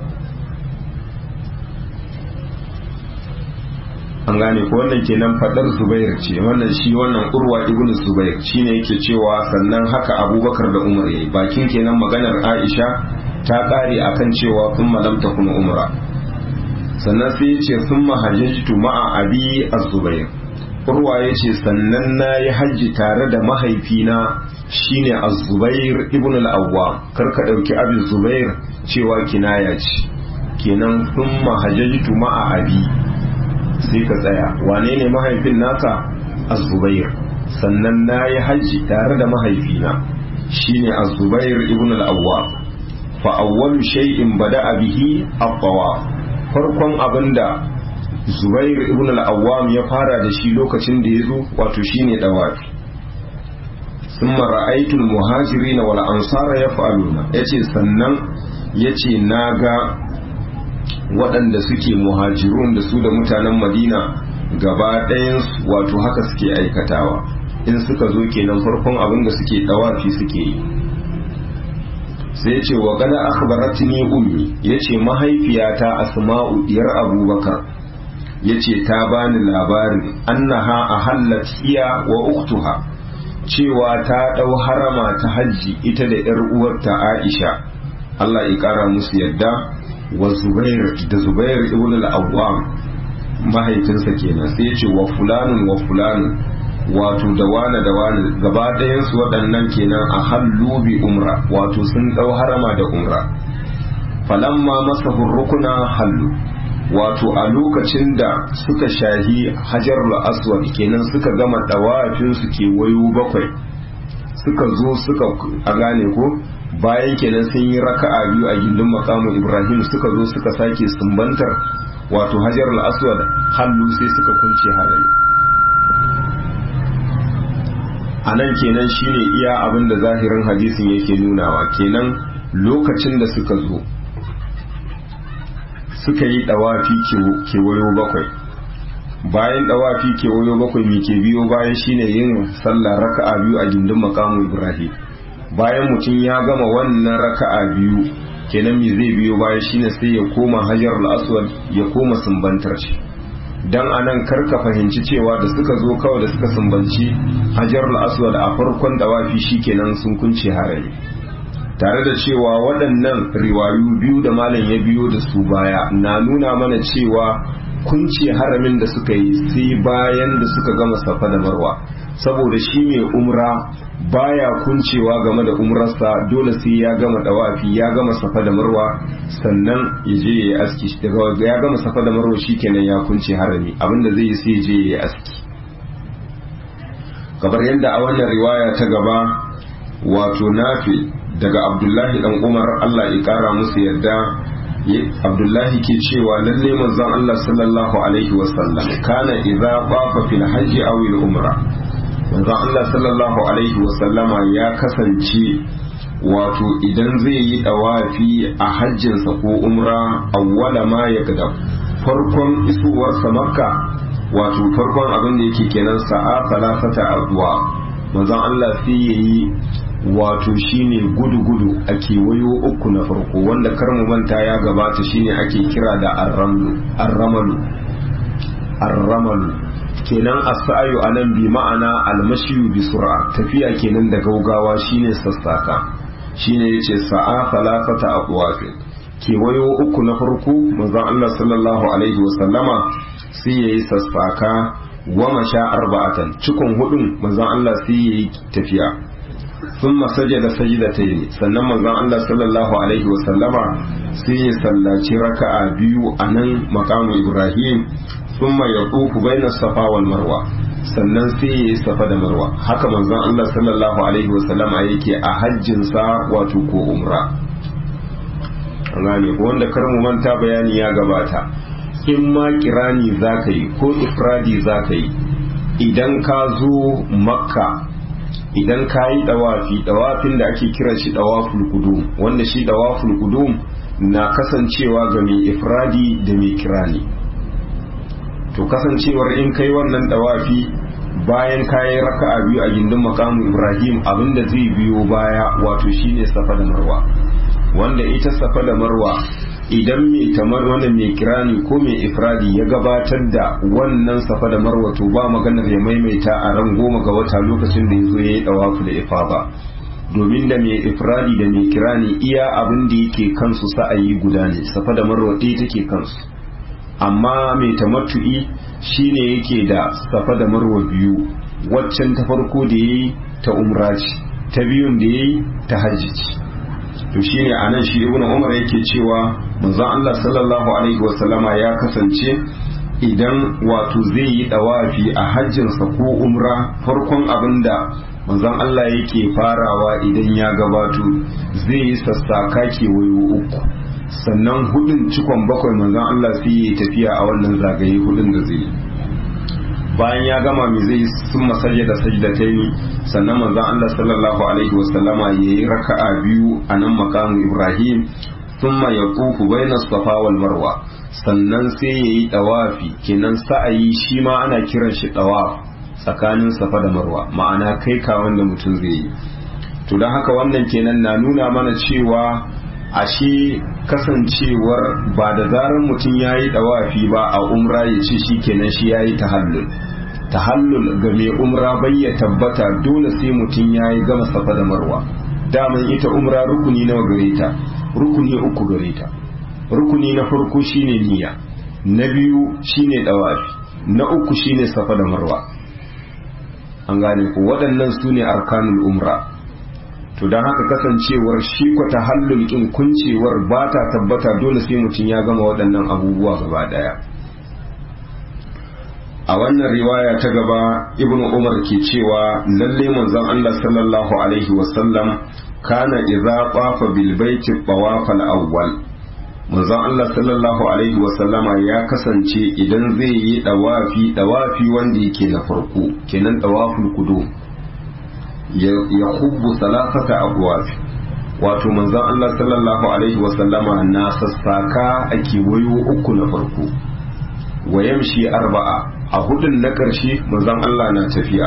an gane ko wannan kenan fadar zubair ce wannan shi wannan urwa ibn zubair shine yake cewa sannan haka abubakar da umar yayi bakin kenan maganar aisha ta kare akan cewa kun lam takun umra sannan sai ya ce sun mahajjatu ma'a abi az-zubair urwa ya ce sannan na yi hajji tare da mahaifina shine az-zubair ibn al-awwa karka dauki abi zubair cewa kinaya ce kenan sun mahajjatu ma'a abi sai ka tsaya wane ne mahaifin naka az-zubair sannan na yi hajji tare da mahaifina shine az-zubair ibn al-awwa fa awwalu shay'in bada'a bihi at-tawaf farkon abin da zubair ibn al-awwam ya fara da shi lokacin da ya zo wato shine dawafi summa ra'aytu al-muhajirin wal ansara yaf'aluna yace sannan yace naga waɗanda suke muhajirun da su da mutanen madina gaba ɗayan wato haka suke aikatawa in suka zo kenan farkon abin da suke dawafi suke yi sai ce wa gada akhbaratni ummi yace mahaifiyata asma'u diyar abubakar yace ta bani labarin annaha ahallat hiya wa ukhtuha cewa ta dau harama ta hajji ita da yar uwarta Aisha Allah ya kara musu yadda wa Zubair da Zubair ibn al-Awwam mahaifinsa kenan sai yace wa fulanun wa fulanun wato da wane da wane gaba ɗayansu waɗannan kenan a hallu bi umra wato sun ɗau harama da umra falamma masa rukuna hallu wato a lokacin da suka shahi hajarul aswad kenan suka gama ɗawafin su ke wayo bakwai suka zo suka a gane ko bayan kenan sun yi raka'a biyu a gindin makamu ibrahim suka zo suka sake sumbantar wato hajarul aswad hallu sai suka kunce harami a nan kenan shine iya abin da zahirin hadisin yake nunawa kenan lokacin da suka zo suka yi dawafi kewayo bakwai bayan dawafi kewayo bakwai mai ke biyo bayan shine yin sallah raka'a biyu a gindin makamu ibrahim bayan mutum ya gama wannan raka'a biyu kenan me zai biyo bayan shine sai ya koma hajar al-aswad ya koma sumbantar shi dan anan karka fahimci cewa da suka zo kawai da suka sumbanci hajar al-aswad a farkon dawafi shikenan sun kunce harami tare da cewa waɗannan riwayu biyu da malam ya biyo da su baya na nuna mana cewa kunce haramin da suka yi sai bayan da suka gama safa da marwa saboda shi mai umra baya kuncewa game da umrarsa dole sai ya gama dawafi ya gama safa da marwa sannan ya je ya yi aski daga ya gama safa da marwa shikenan ya kunce harami abinda zai yi sai ya je ya yi aski kamar yadda a wannan riwaya ta gaba wato nafi daga abdullahi dan umar allah ya kara musu yadda abdullahi ke cewa lalle manzon allah sallallahu alaihi wasallam kana idza qafa fil hajji aw al umra manzon allah sallallahu alaihi wasallama ya kasance wato idan zai yi dawafi a hajjinsa ko umra awwala ma ya gada farkon isuwarsa makka wato farkon abin da yake kenan sa'a salasata addu'a manzon Allah sai yayi wato shine gudu-gudu a kewayo uku na farko wanda karmu manta ya gabata shine ake kira da arramalu arramalu kenan as-sa'yu anan bi ma'ana al-mashyu bi sur'a tafiya kenan da gaugawa shine sassaka shine yace sa'a falafata aqwafin kewayo uku na farko manzon Allah sallallahu alaihi wasallama sai yayi sassaka wa masha arba'atan cikon hudun manzon Allah sai yayi tafiya thumma sajada sajdatayn sannan manzon Allah sallallahu alaihi wasallama sai ya sallaci raka'a biyu anan maqamu Ibrahim thumma yaqufu baina safa wal marwa sannan sai ya yi safa da marwa haka manzon Allah sallallahu alaihi wasallama yake a hajjinsa wato ko umra gane ko wanda kar mu manta bayani ya gabata in ma kirani zaka yi ko ifradi zaka yi idan ka zo makka idan ka yi dawafi dawafin da ake kiran shi dawaful qudum wanda shi dawaful qudum na kasancewa ga mai ifradi da mai kirani to kasancewar in kai wannan dawafi bayan kayi raka'a biyu a gindin makamu ibrahim abinda zai biyo baya wato shine safa da marwa wanda ita safa da marwa idan mai tamar wannan mai kirani ko mai ifradi ya gabatar da wannan safa da marwa to ba maganar ya maimaita a ran goma ga wata lokacin da ya zo ya yi dawafu da ifaba domin da mai ifradi da mai kirani iya abin da yake kansu sa'ayi guda ne safa da marwa ɗaya take kansu amma mai tamattu'i shine yake da safa da marwa biyu waccan ta farko da yayi ta umra ce ta biyun da yayi ta hajji ce to shine anan shi ibnu umar yake cewa manzon Allah sallallahu alaihi wasallama ya kasance idan wato zai yi dawafi a hajjinsa ko umra farkon abinda manzon Allah yake farawa idan ya gabato zai yi sassaka kewayo uku sannan hudun cikon bakwai manzon Allah sai ya tafiya a wannan zagaye hudun da zai bayan ya gama mai zai sun masajja da sajdatai sannan manzon Allah sallallahu alaihi wasallama ya yi raka'a biyu a nan makamu Ibrahim thumma yaqufu baina safa wal marwa sannan sai ya yi dawafi kenan sa'ayi shi ma ana kiran shi dawaf tsakanin safa da marwa ma'ana kai ka wanda mutum zai yi to don haka wannan kenan na nuna mana cewa ashe kasancewar ba da zarar mutum ya yi dawafi ba a umra ya ce shi kenan shi ya yi tahallul tahallul ga mai umra bai ya tabbata dole sai mutum ya yi gama safa da marwa daman ita umra rukuni nawa gare ta rukuni uku gare ta rukuni na farko shine niyya na biyu shine dawafi na uku shine safa da marwa an gane ku waɗannan su ne arkanul umra to don haka kasancewar shi kwata hallul kin kuncewar ba ta tabbata dole sai mutum ya gama waɗannan abubuwa gaba ɗaya a wannan riwaya ta gaba ibnu umar ke cewa lalle manzon Allah sallallahu alaihi wasallam kana idza qafa bil baiti tawafal awwal manzon Allah sallallahu alaihi wasallama ya kasance idan zai yi dawafi dawafi wanda yake na farko kenan dawaful qudum ya hubbu salasata abwab wato manzon Allah sallallahu alaihi wasallama na sassaka a kewayo uku na farko wa yamshi arba'a a hudun na ƙarshe manzon Allah na tafiya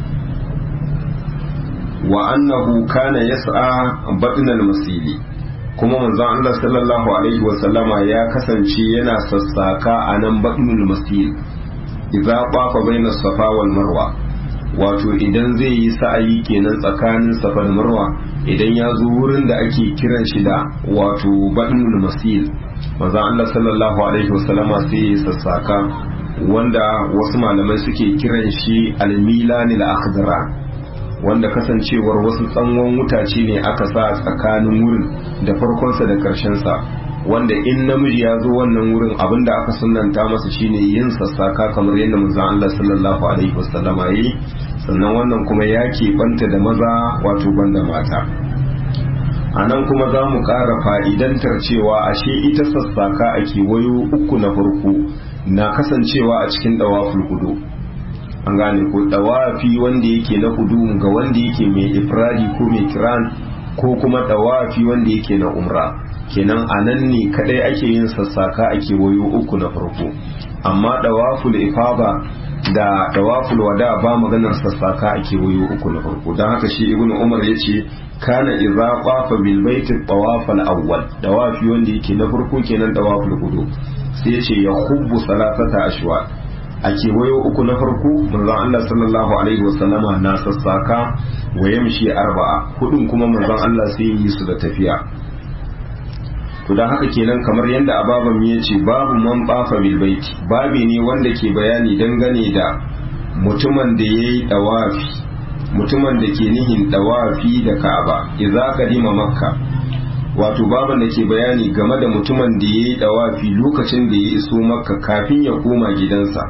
wa annahu kana yas'a batnal masili kuma manzon Allah sallallahu alaihi wasallama ya kasance yana sassaka a nan batnul masil idza qafa baina safa wal marwa wato idan zai yi sa'ayi kenan tsakanin safa da marwa idan ya zo wurin da ake kiran shi da wato batnul masil manzon Allah sallallahu alaihi wasallama sai ya sassaka wanda wasu malamai suke kiran shi almilanil akhdara wanda kasancewar wasu tsangon wutace ne aka sa tsakanin wurin da farkonsa da karshensa wanda in namiji ya zo wannan wurin abinda aka sunanta masa shine yin sassaka kamar yadda manzon Allah sallallahu alaihi wasallam yi sannan wannan kuma ya banta da maza wato banda mata a nan kuma za mu ƙara fa'idantar cewa ashe ita sassaka a kewayo uku na farko na kasancewa a cikin ɗawaful hudu an gane ko dawafi wanda yake na hudu ga wanda yake mai ifradi ko mai kiran ko kuma dawafi wanda yake na umra kenan a nan ne kadai ake yin sassaka a kewayo uku na farko amma dawaful ifaba da dawaful wada ba maganar sassaka a kewayo uku na farko don haka shi ibn umar ya ce kana idza qafa bil baiti tawafal awwal dawafi wanda yake na farko kenan dawaful hudu sai ya ce ya hubbu salatata ashwa a kewayo uku na farko manzon Allah sallallahu alaihi wasallama na sassaka wa yamshi arba'a hudun kuma manzon Allah sai yi su da tafiya to dan haka kenan kamar yadda ababan ya ce babu man bafa bil baiti babi ne wanda ke bayani dangane da mutumin da yayi dawafi mutumin da ke nihin dawafi da Ka'aba idza kadima makka wato baban da ke bayani game da mutumin da yayi dawafi lokacin da ya iso makka kafin ya koma gidansa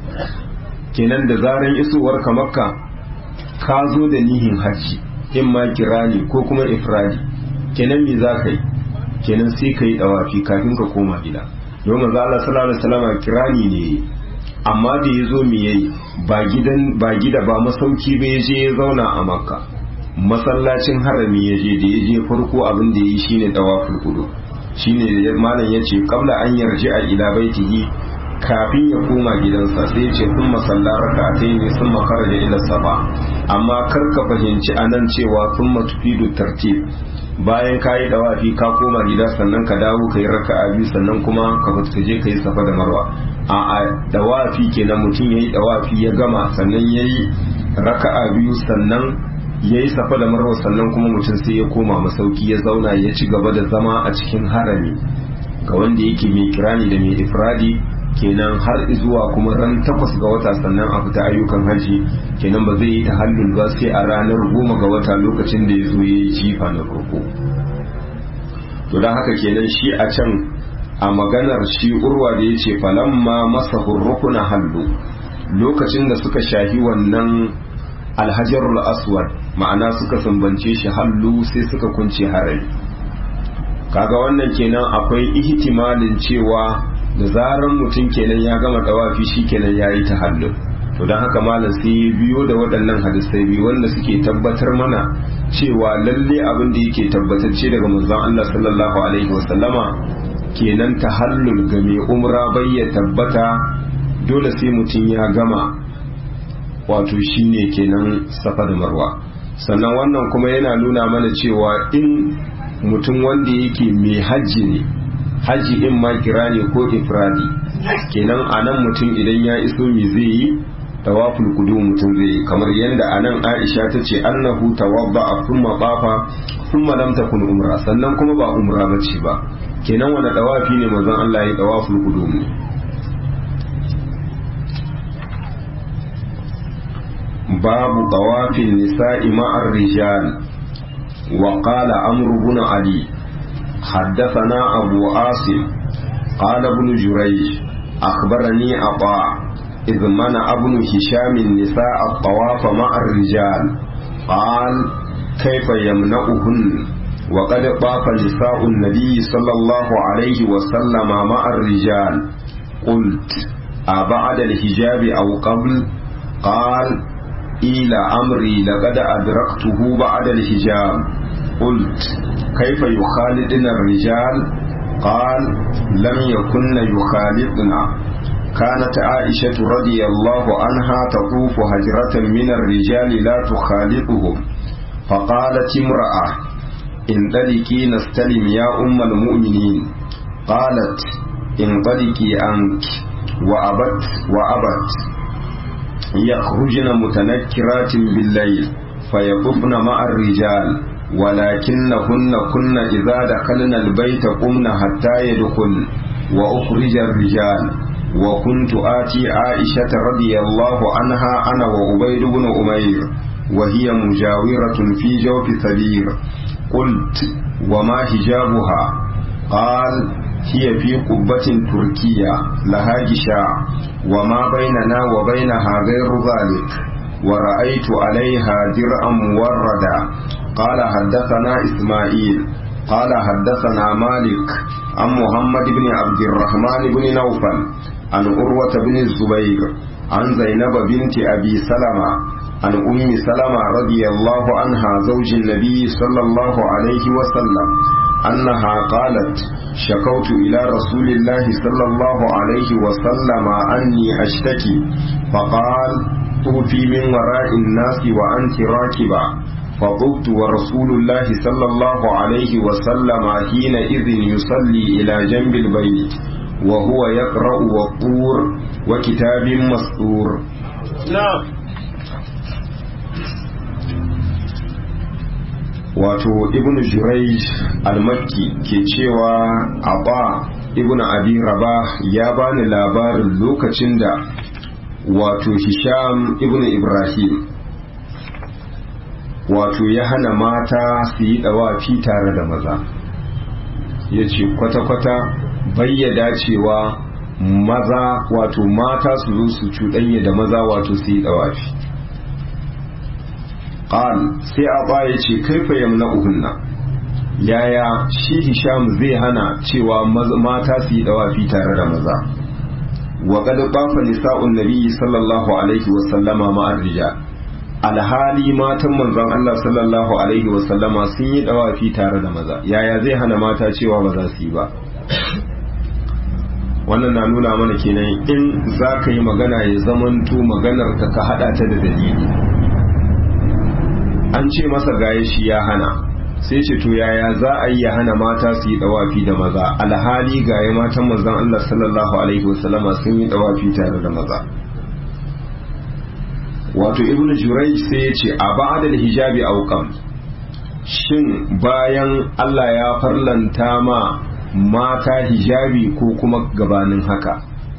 kenan da zaran isowar ka makka ka zo da nihin hajji in ma kirani ko kuma ifradi kenan me za ka yi kenan sai ka yi dawafi kafin ka koma gida don manzo Allah sallallahu alaihi wasallam kirani ne amma da ya zo me yayi ba gidan ba gida ba masauki ba je ya zauna a makka masallacin harami ya je da ya je farko abin da ya yi shine dawaful kudu shine malam yace qabla an yarji a ila baitihi kafin ya koma gidansa sai ce sun masalla raka'atai ne sun makara da ila saba amma kar ka fahimci anan cewa sun matufidu tartib bayan ka yi dawafi ka koma gida sannan ka dawo ka yi raka'a biyu sannan kuma ka fita je ka yi safa da marwa a a dawafi kenan mutum ya yi dawafi ya gama sannan ya yi raka'a biyu sannan ya yi safa da marwa sannan kuma mutum sai ya koma masauki ya zauna ya ci gaba da zama a cikin harami ga wanda yake mai kirani da mai ifradi kenan har zuwa kuma ran takwas ga wata sannan a fita ayyukan hajji kenan ba zai yi ta hallul ba sai a ranar goma ga wata lokacin da ya zo ya yi jifa na farko to don haka kenan shi a can a maganar shi urwa da ya ce falamma masa hurrukuna hallu lokacin da suka shahi wannan alhajarul aswad ma'ana suka sambance shi hallu sai suka kunce harari kaga wannan kenan akwai ihtimalin cewa da zaran mutum kenan ya gama dawafi shi kenan ya yi tahallul to don haka malam sai ya biyo da waɗannan hadisai biyu wanda suke tabbatar mana cewa lalle abin da yake tabbatacce daga manzon Allah sallallahu alaihi wasallama kenan tahallul ga mai umra bai ya tabbata dole sai mutum ya gama wato shine kenan safa da marwa sannan wannan kuma yana nuna mana cewa in mutum wanda yake mai hajji ne haji in ma kira ne ko ifradi kenan a nan mutum idan ya iso mi zai yi tawaful kudu mutum zai yi kamar yadda a nan aisha ta ce annahu tawabba a kuma bafa kuma lam takun umra sannan kuma ba umra bace ba kenan wani tawafi ne manzon Allah ya tawaful kudu ne babu tawafin nisa'i ma'ar rijal wa qala amru bin ali حدثنا أبو عاصم قال ابن جريج أخبرني أطاع إذ منع ابن هشام النساء الطواف مع الرجال قال كيف يمنعهن وقد طاف نساء النبي صلى الله عليه وسلم مع الرجال قلت أبعد الحجاب أو قبل قال إلى أمري لقد أدركته بعد الحجاب قلت كيف يخالطنا الرجال قال لم يكن يخالطنا كانت عائشة رضي الله عنها تطوف هجرة من الرجال لا تخالطهم فقالت امرأة انطلقي نستلم يا أم المؤمنين قالت انطلقي أنت وأبت وأبت يخرجن متنكرات بالليل فيطفن مع الرجال ولكنهن كن إذا دخلن البيت قمن حتى يدخل وأخرج الرجال وكنت آتي عائشة رضي الله عنها أنا وعبيد بن أمير وهي مجاورة في جوف سبير قلت وما حجابها قال هي في قبة تركية لها جشاع وما بيننا وبينها غير ذلك ورأيت عليها درعا موردا قال حدثنا إسماعيل قال حدثنا مالك عن محمد بن عبد الرحمن بن نوفل عن أروة بن الزبير عن زينب بنت أبي سلمة عن أم سلمة رضي الله عنها زوج النبي صلى الله عليه وسلم أنها قالت شكوت إلى رسول الله صلى الله عليه وسلم أني أشتكي فقال طوفي من وراء الناس وأنت راكبة فطبت ورسول الله صلى الله عليه وسلم حينئذ يصلي إلى جنب البيت وهو يقرأ والطور وكتاب مسطور نعم wato ibn jurayj al-makki ke cewa aba ibn abi rabah ya bani labarin lokacin da wato hisham ibn ibrahim wato ya hana mata su yi dawafi tare da maza ya ce kwata-kwata bayyada cewa maza wato mata su zo su cuɗanya da maza wato su yi dawafi qal sai aba ya ce kaifa yamna'uhunna yaya shi hisham zai hana cewa mata su yi dawafi tare da maza wa qad qafa nisa'un nabiyyi sallallahu alaihi wa sallama ma'ar rijal alhali matan manzon Allah sallallahu alaihi wa sallama sun yi dawafi tare da maza yaya zai hana mata cewa ba za su yi ba wannan na nuna mana kenan in za ka yi magana ya zamanto maganar ka ka hada ta da dalili an ce masa gaye shi ya hana sai ce to yaya za a yi ya hana mata su yi dawafi da maza alhali gaye matan manzon Allah sallallahu alaihi wasallama sun yi dawafi tare da maza wato ibnu jurayj sai ya ce a ba'da hijabi auqam shin bayan Allah ya farlanta ma mata hijabi ko kuma gabanin haka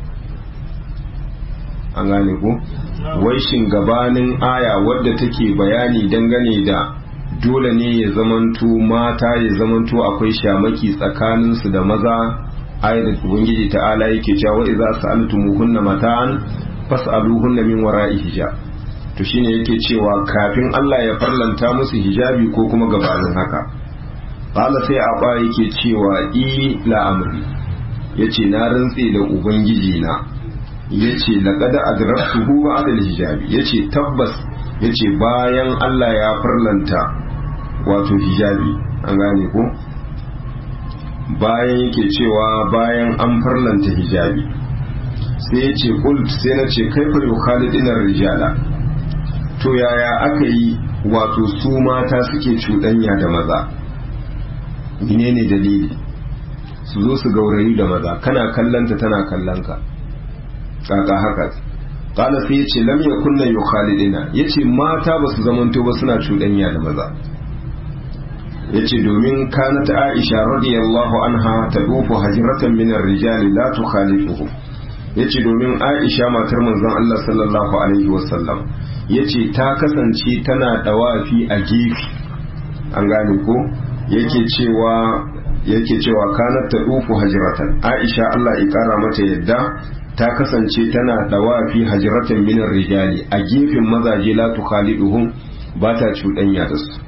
an gane ku wai shin gabanin aya wadda take bayani dangane da dole ne ya zamanto mata ya zamanto akwai shamaki tsakaninsu da maza ayar da ubangiji ta'ala yake cewa wa idza sa'altumuhunna mata'an fas'aluhunna min wara'i hijab to shine yake cewa kafin Allah ya farlanta musu hijabi ko kuma gabanin haka qala sai aba yake cewa i la amri yace na rantse da ubangiji na yace laqad adraktuhu ba'da al-hijabi yace tabbas yace bayan Allah ya farlanta wato hijabi an gane ko bayan yake cewa bayan an farlanta hijabi sai yace qult sai na ce kaifa yukhalidina rijala to yaya aka yi wato su mata suke cuɗanya da maza menene dalili su zo su gaurayi da maza kana kallanta tana kallonka kaka haka kala sai ya ce lam ya kunna yu khalidina ya ce mata ba su zamanto ba suna cuɗanya da maza ya ce domin kanat aisha radiyallahu anha ta dufu hajiratan min rijali la tukhalifuhum ya ce domin aisha matar manzon Allah sallallahu alaihi wasallam ya ce ta kasance tana dawafi a gefe an gane ko yake cewa yake cewa kanat ta dufu hajiratan aisha Allah ya kara mata yadda ta kasance tana dawafi hajiratan minar rijali a gefen mazaje la tukhaliduhum ba ta cuɗanya da su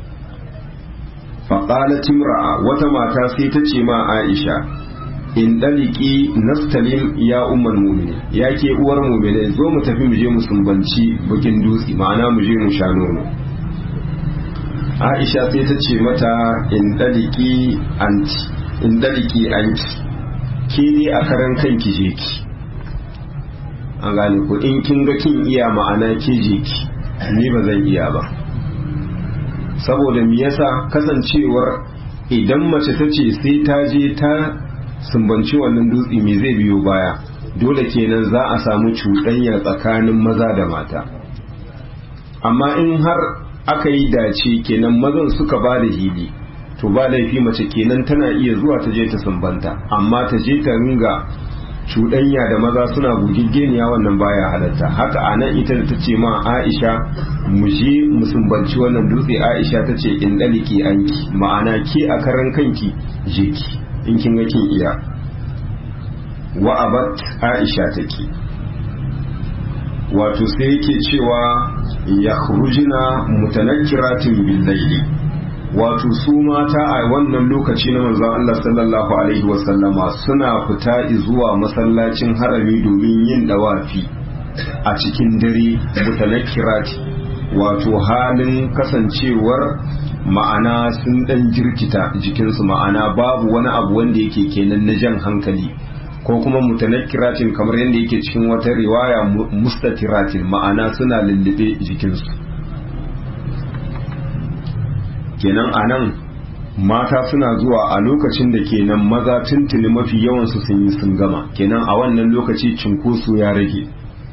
faqalat imra'a wata mata sai ta ce ma Aisha in daliki nastalim ya ummal mu'minin ya ke uwar mu'minin zo mu tafi mu je mu sumbanci bukin dutse ma'ana mu je mu sha nono Aisha sai ta ce mata in daliki anti in daliki anti ke ne a karan kanki je ki an gane ko in kin ga kin iya ma'ana ke je ki ni ba zan iya ba saboda me yasa kasancewar idan mace ta ce sai ta je ta sumbanci wannan dutse me zai biyo baya dole kenan za a samu cuɗanya tsakanin maza da mata amma in har aka yi dace kenan mazan suka ba da hili to ba laifi mace kenan tana iya zuwa ta je ta sumbanta amma ta je ta ringa cuɗanya da maza suna gugiggeniya wannan baya halatta haka a nan ita ta ce ma aisha mu je mu sumbanci wannan dutse aisha ta ce in ɗaliki anki ma'ana ke a karan kanki je ki in kin ga kin iya wa abat aisha take wato sai yake cewa ya khurujina mutanakkiratin bil layli wato su mata a wannan lokaci na manzon Allah sallallahu alaihi wasallama suna fita zuwa masallacin harami domin yin dawafi a cikin dare mutanakkirati wato halin kasancewar ma'ana sun dan jirkita jikinsu ma'ana babu wani abu wanda yake kenan na jan hankali ko kuma mutanakkiratin kamar yadda yake cikin wata riwaya mustatiratin ma'ana suna lullube jikinsu kenan anan mata suna zuwa a lokacin da kenan maza tuntuni mafi yawansu sun yi sun gama kenan a wannan lokaci cinkoso ya rage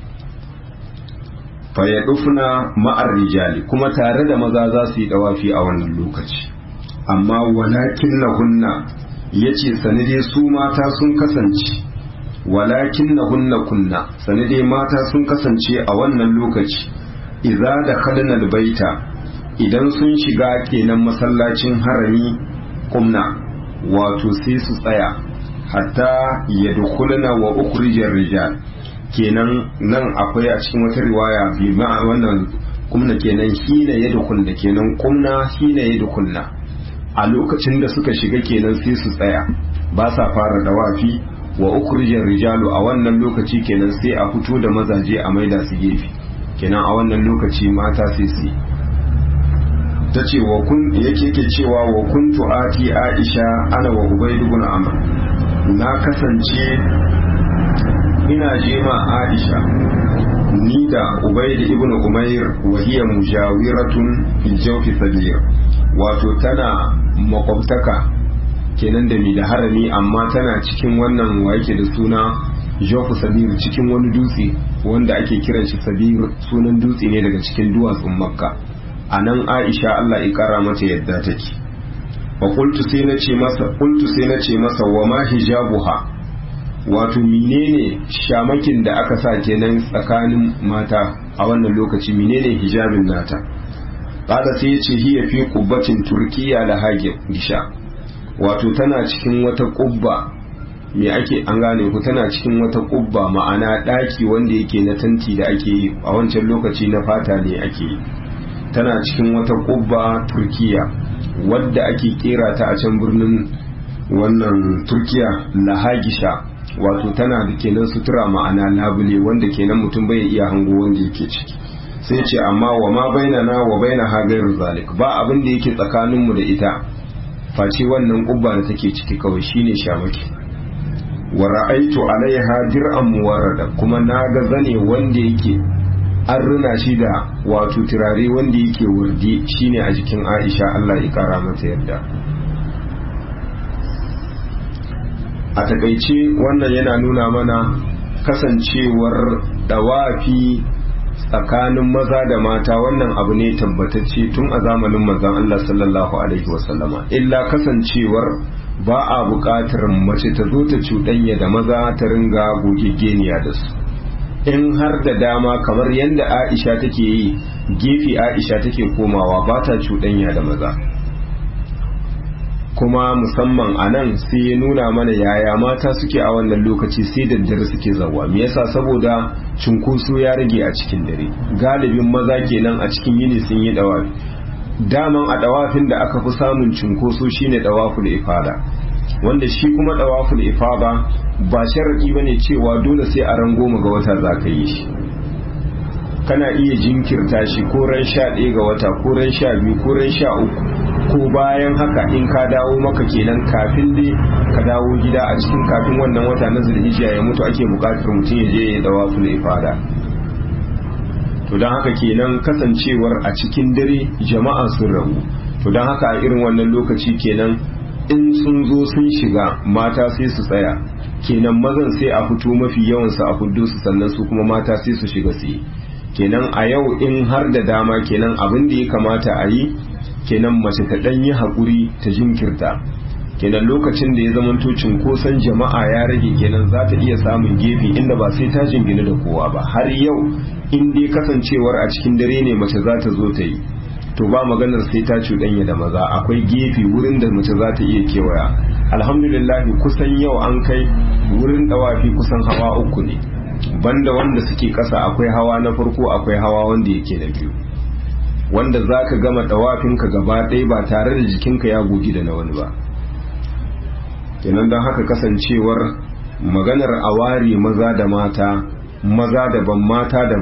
fayyadufna ma'ar rijali kuma tare da maza za su yi dawafi a wannan lokaci amma walakin lahunna ya ce sanide su mata sun kasance walakin lahunna kunna sanide mata sun kasance a wannan lokaci idza da kalnal baita idan sun shiga kenan masallacin harami kumna wato sai su tsaya hatta yadkhulna wa ukhrijar rijal kenan nan akwai a cikin wata riwaya bi ma wannan kumna kenan hina yadkhulna kenan kumna hina yadkhulna a lokacin da suka shiga kenan sai su tsaya ba sa fara dawafi wa ukhrijar rijalu a wannan lokaci kenan sai a fito da mazaje a maida su gefe kenan a wannan lokaci mata sai su ta ce wa kun yake ke cewa wa kuntu ati aisha ana wa ubayd ibn amr na kasance ina jema aisha ni da ubayd ibn umair wa hiya mujawiratun fi jawfi sabir wato tana makwabtaka kenan da mi da harami amma tana cikin wannan wa yake da suna jawfi sabir cikin wani dutse wanda ake kiran shi sabir sunan dutse ne daga cikin duwatsun makka a nan aisha Allah ya kara mata yadda take wa qultu sai na ce masa qultu sai na ce masa wa ma hijabuha wato menene shamakin da aka sa kenan tsakanin mata a wannan lokaci menene hijabin nata kada sai ya ce hiya fi qubbatin turkiya da hage gisha wato tana cikin wata kubba me ake an gane ku tana cikin wata kubba ma'ana daki wanda yake na tanti da ake yi a wancan lokaci na fata ne ake yi tana cikin wata kubba turkiya wadda ake kera ta a can birnin wannan turkiya lahagisha wato tana da kenan sutura ma'ana labule wanda kenan mutum bai iya hango wanda yake ciki sai ce amma wa ma baina na wa baina ha gairu zalik ba abin da yake tsakaninmu da ita face wannan kubba da take ciki kawai shine shamaki wa ra'aitu alaiha dir'an muwarrada kuma na ga zane wanda yake an runa shi da wato turare wanda yake wurdi shine a jikin Aisha Allah ya kara mata yadda a takaice wannan yana nuna mana kasancewar dawafi tsakanin maza da mata wannan abu ne tabbatacce tun a zamanin manzon Allah sallallahu alaihi wasallama illa kasancewar ba a buƙatar mace ta zo ta cuɗanya da maza ta ringa gogegeniya da su in har da dama kamar yadda aisha take yi gefe aisha take komawa ba ta cuɗanya da maza kuma musamman a nan sai ya nuna mana yaya mata suke a wannan lokaci sai daddare suke zawa me yasa saboda cunkoso ya rage a cikin dare galibin maza kenan a cikin yini sun yi dawafi daman a dawafin da aka fi samun cunkoso shine dawaful ifada wanda shi kuma dawaful ifada ba sharadi bane cewa dole sai a ran goma ga wata za ka yi shi kana iya jinkirta shi ko ran sha ɗaya ga wata ko ran sha biyu ko ran sha uku ko bayan haka in ka dawo maka kenan kafin dai ka dawo gida a cikin kafin wannan wata na zulhijja ya mutu ake buƙatar mutum ya je ya dawaful ifada to don haka kenan kasancewar a cikin dare jama'a sun rabu to don haka a irin wannan lokaci kenan in sun zo sun shiga mata sai su tsaya kenan mazan sai a fito mafi yawansu a fuddo su sannan su kuma mata sai su shiga su yi kenan a yau in har da dama kenan abin da ya kamata a yi kenan mace ta ɗan yi haƙuri ta jinkirta kenan lokacin da ya zamanto cunkoson jama'a ya rage kenan za ta iya samun gefe inda ba sai ta jingina da kowa ba har yau in dai kasancewar a cikin dare ne mace za ta zo ta yi to ba maganar sai ta cuɗanya da maza akwai gefe wurin da mace za ta iya kewaya alhamdulillah kusan yau an kai wurin dawafi kusan hawa uku ne banda wanda suke ƙasa akwai hawa na farko akwai hawa wanda yake na biyu wanda za ka gama dawafinka gaba ɗaya ba tare da jikinka ya gogi da na wani ba kenan don haka kasancewar maganar awari maza da mata maza daban mata daban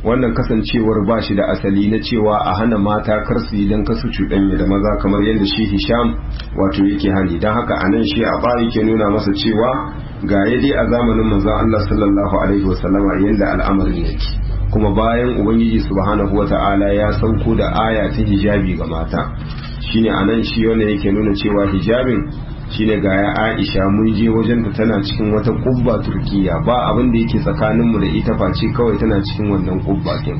wannan kasancewar ba shi da asali na cewa a hana mata kar su yi don kasu cuɗanya da maza kamar yadda shi hisham wato yake hani don haka a nan shi a ba yake nuna masa cewa ga ya dai a zamanin manzon Allah sallallahu alaihi wasallama yadda al'amarin yake kuma bayan ubangiji subhanahu wata'ala ya sauko da aya ta hijabi ga mata shine a nan shi wanda yake nuna cewa hijabin shine ga ya Aisha mun je wajen ta tana cikin wata kubba Turkiya ba abin da yake tsakanin mu da ita face kawai tana cikin wannan kubba kin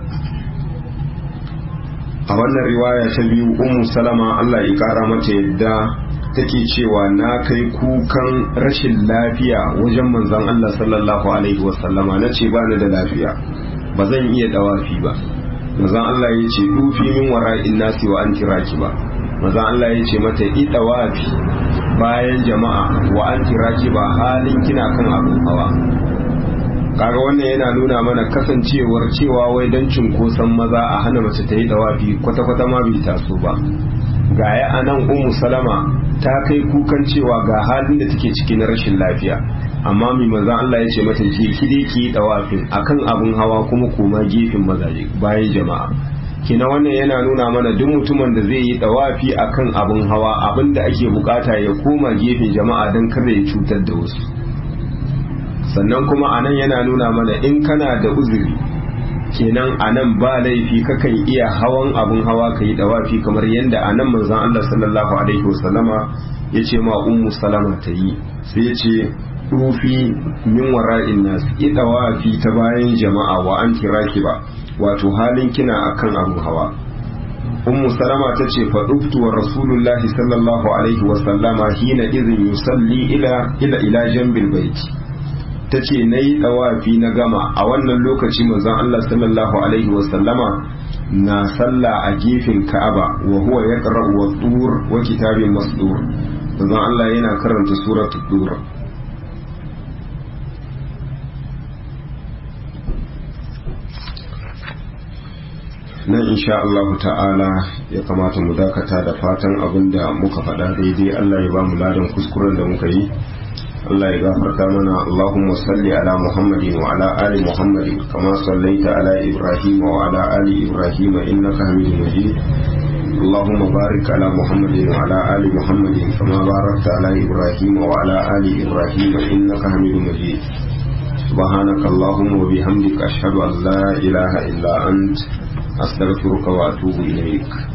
a wannan riwaya ta biyu Ummu Salama Allah ya kara mata yadda take cewa na kai kukan rashin lafiya wajen manzon Allah sallallahu alaihi wasallama nace ba ni da lafiya ba zan iya dawafi ba manzon Allah ya ce dufi min wara'in nasi wa anti rakiba manzon Allah ya ce mata idawafi bayan jama'a wa an ki ba halin kina kan abin hawa kaga wannan yana nuna mana kasancewar cewa wai dan cunkoson maza a hana mace ta yi dawafi kwata-kwata ma bai taso ba ga ya anan ummu salama ta kai kukan cewa ga halin da take ciki na rashin lafiya amma mai manzon Allah ya ce mata ki ki ki yi dawafin akan abin hawa kuma koma gefen mazaje bayan jama'a kina wannan yana nuna mana duk mutumin da zai yi dawafi akan abin hawa abin da ake bukata ya koma gefen jama'a don kada ya cutar da wasu sannan kuma anan yana nuna mana in kana da uzuri kenan anan ba laifi kakan iya hawan abin hawa ka yi dawafi kamar yadda anan manzon Allah sallallahu alaihi wasallama ya ce ma ummu salama ta yi sai ya ce rufi min wara'in nas idawafi ta bayan jama'a wa an kiraki ba wato halin kina akan abin hawa ummu salama ta ce fa duftu wa rasulullahi sallallahu alaihi wa sallama hina idhin yusalli ila ila ila jambil baiti ta ce na yi ɗawafi na gama a wannan lokaci manzon Allah sallallahu alaihi wa sallama na sallah a gefen ka'aba wa huwa ya wa tur wa kitabin masdur manzon Allah yana karanta suratul tur nan insha Allah ta'ala ya kamata mu dakata da fatan abin da muka faɗa daidai Allah ya ba mu ladan kuskuren da muka yi Allah ya gafarta mana Allahumma salli ala Muhammadin wa ala ali Muhammadin kama sallaita ala Ibrahim wa ala ali Ibrahim innaka Hamidum Majid اللهم بارك على محمد وعلى آل محمد كما باركت على إبراهيم وعلى آل إبراهيم إنك حميد مجيد سبحانك اللهم وبحمدك أشهد أن لا إله إلا أنت أستغفرك وأتوب إليك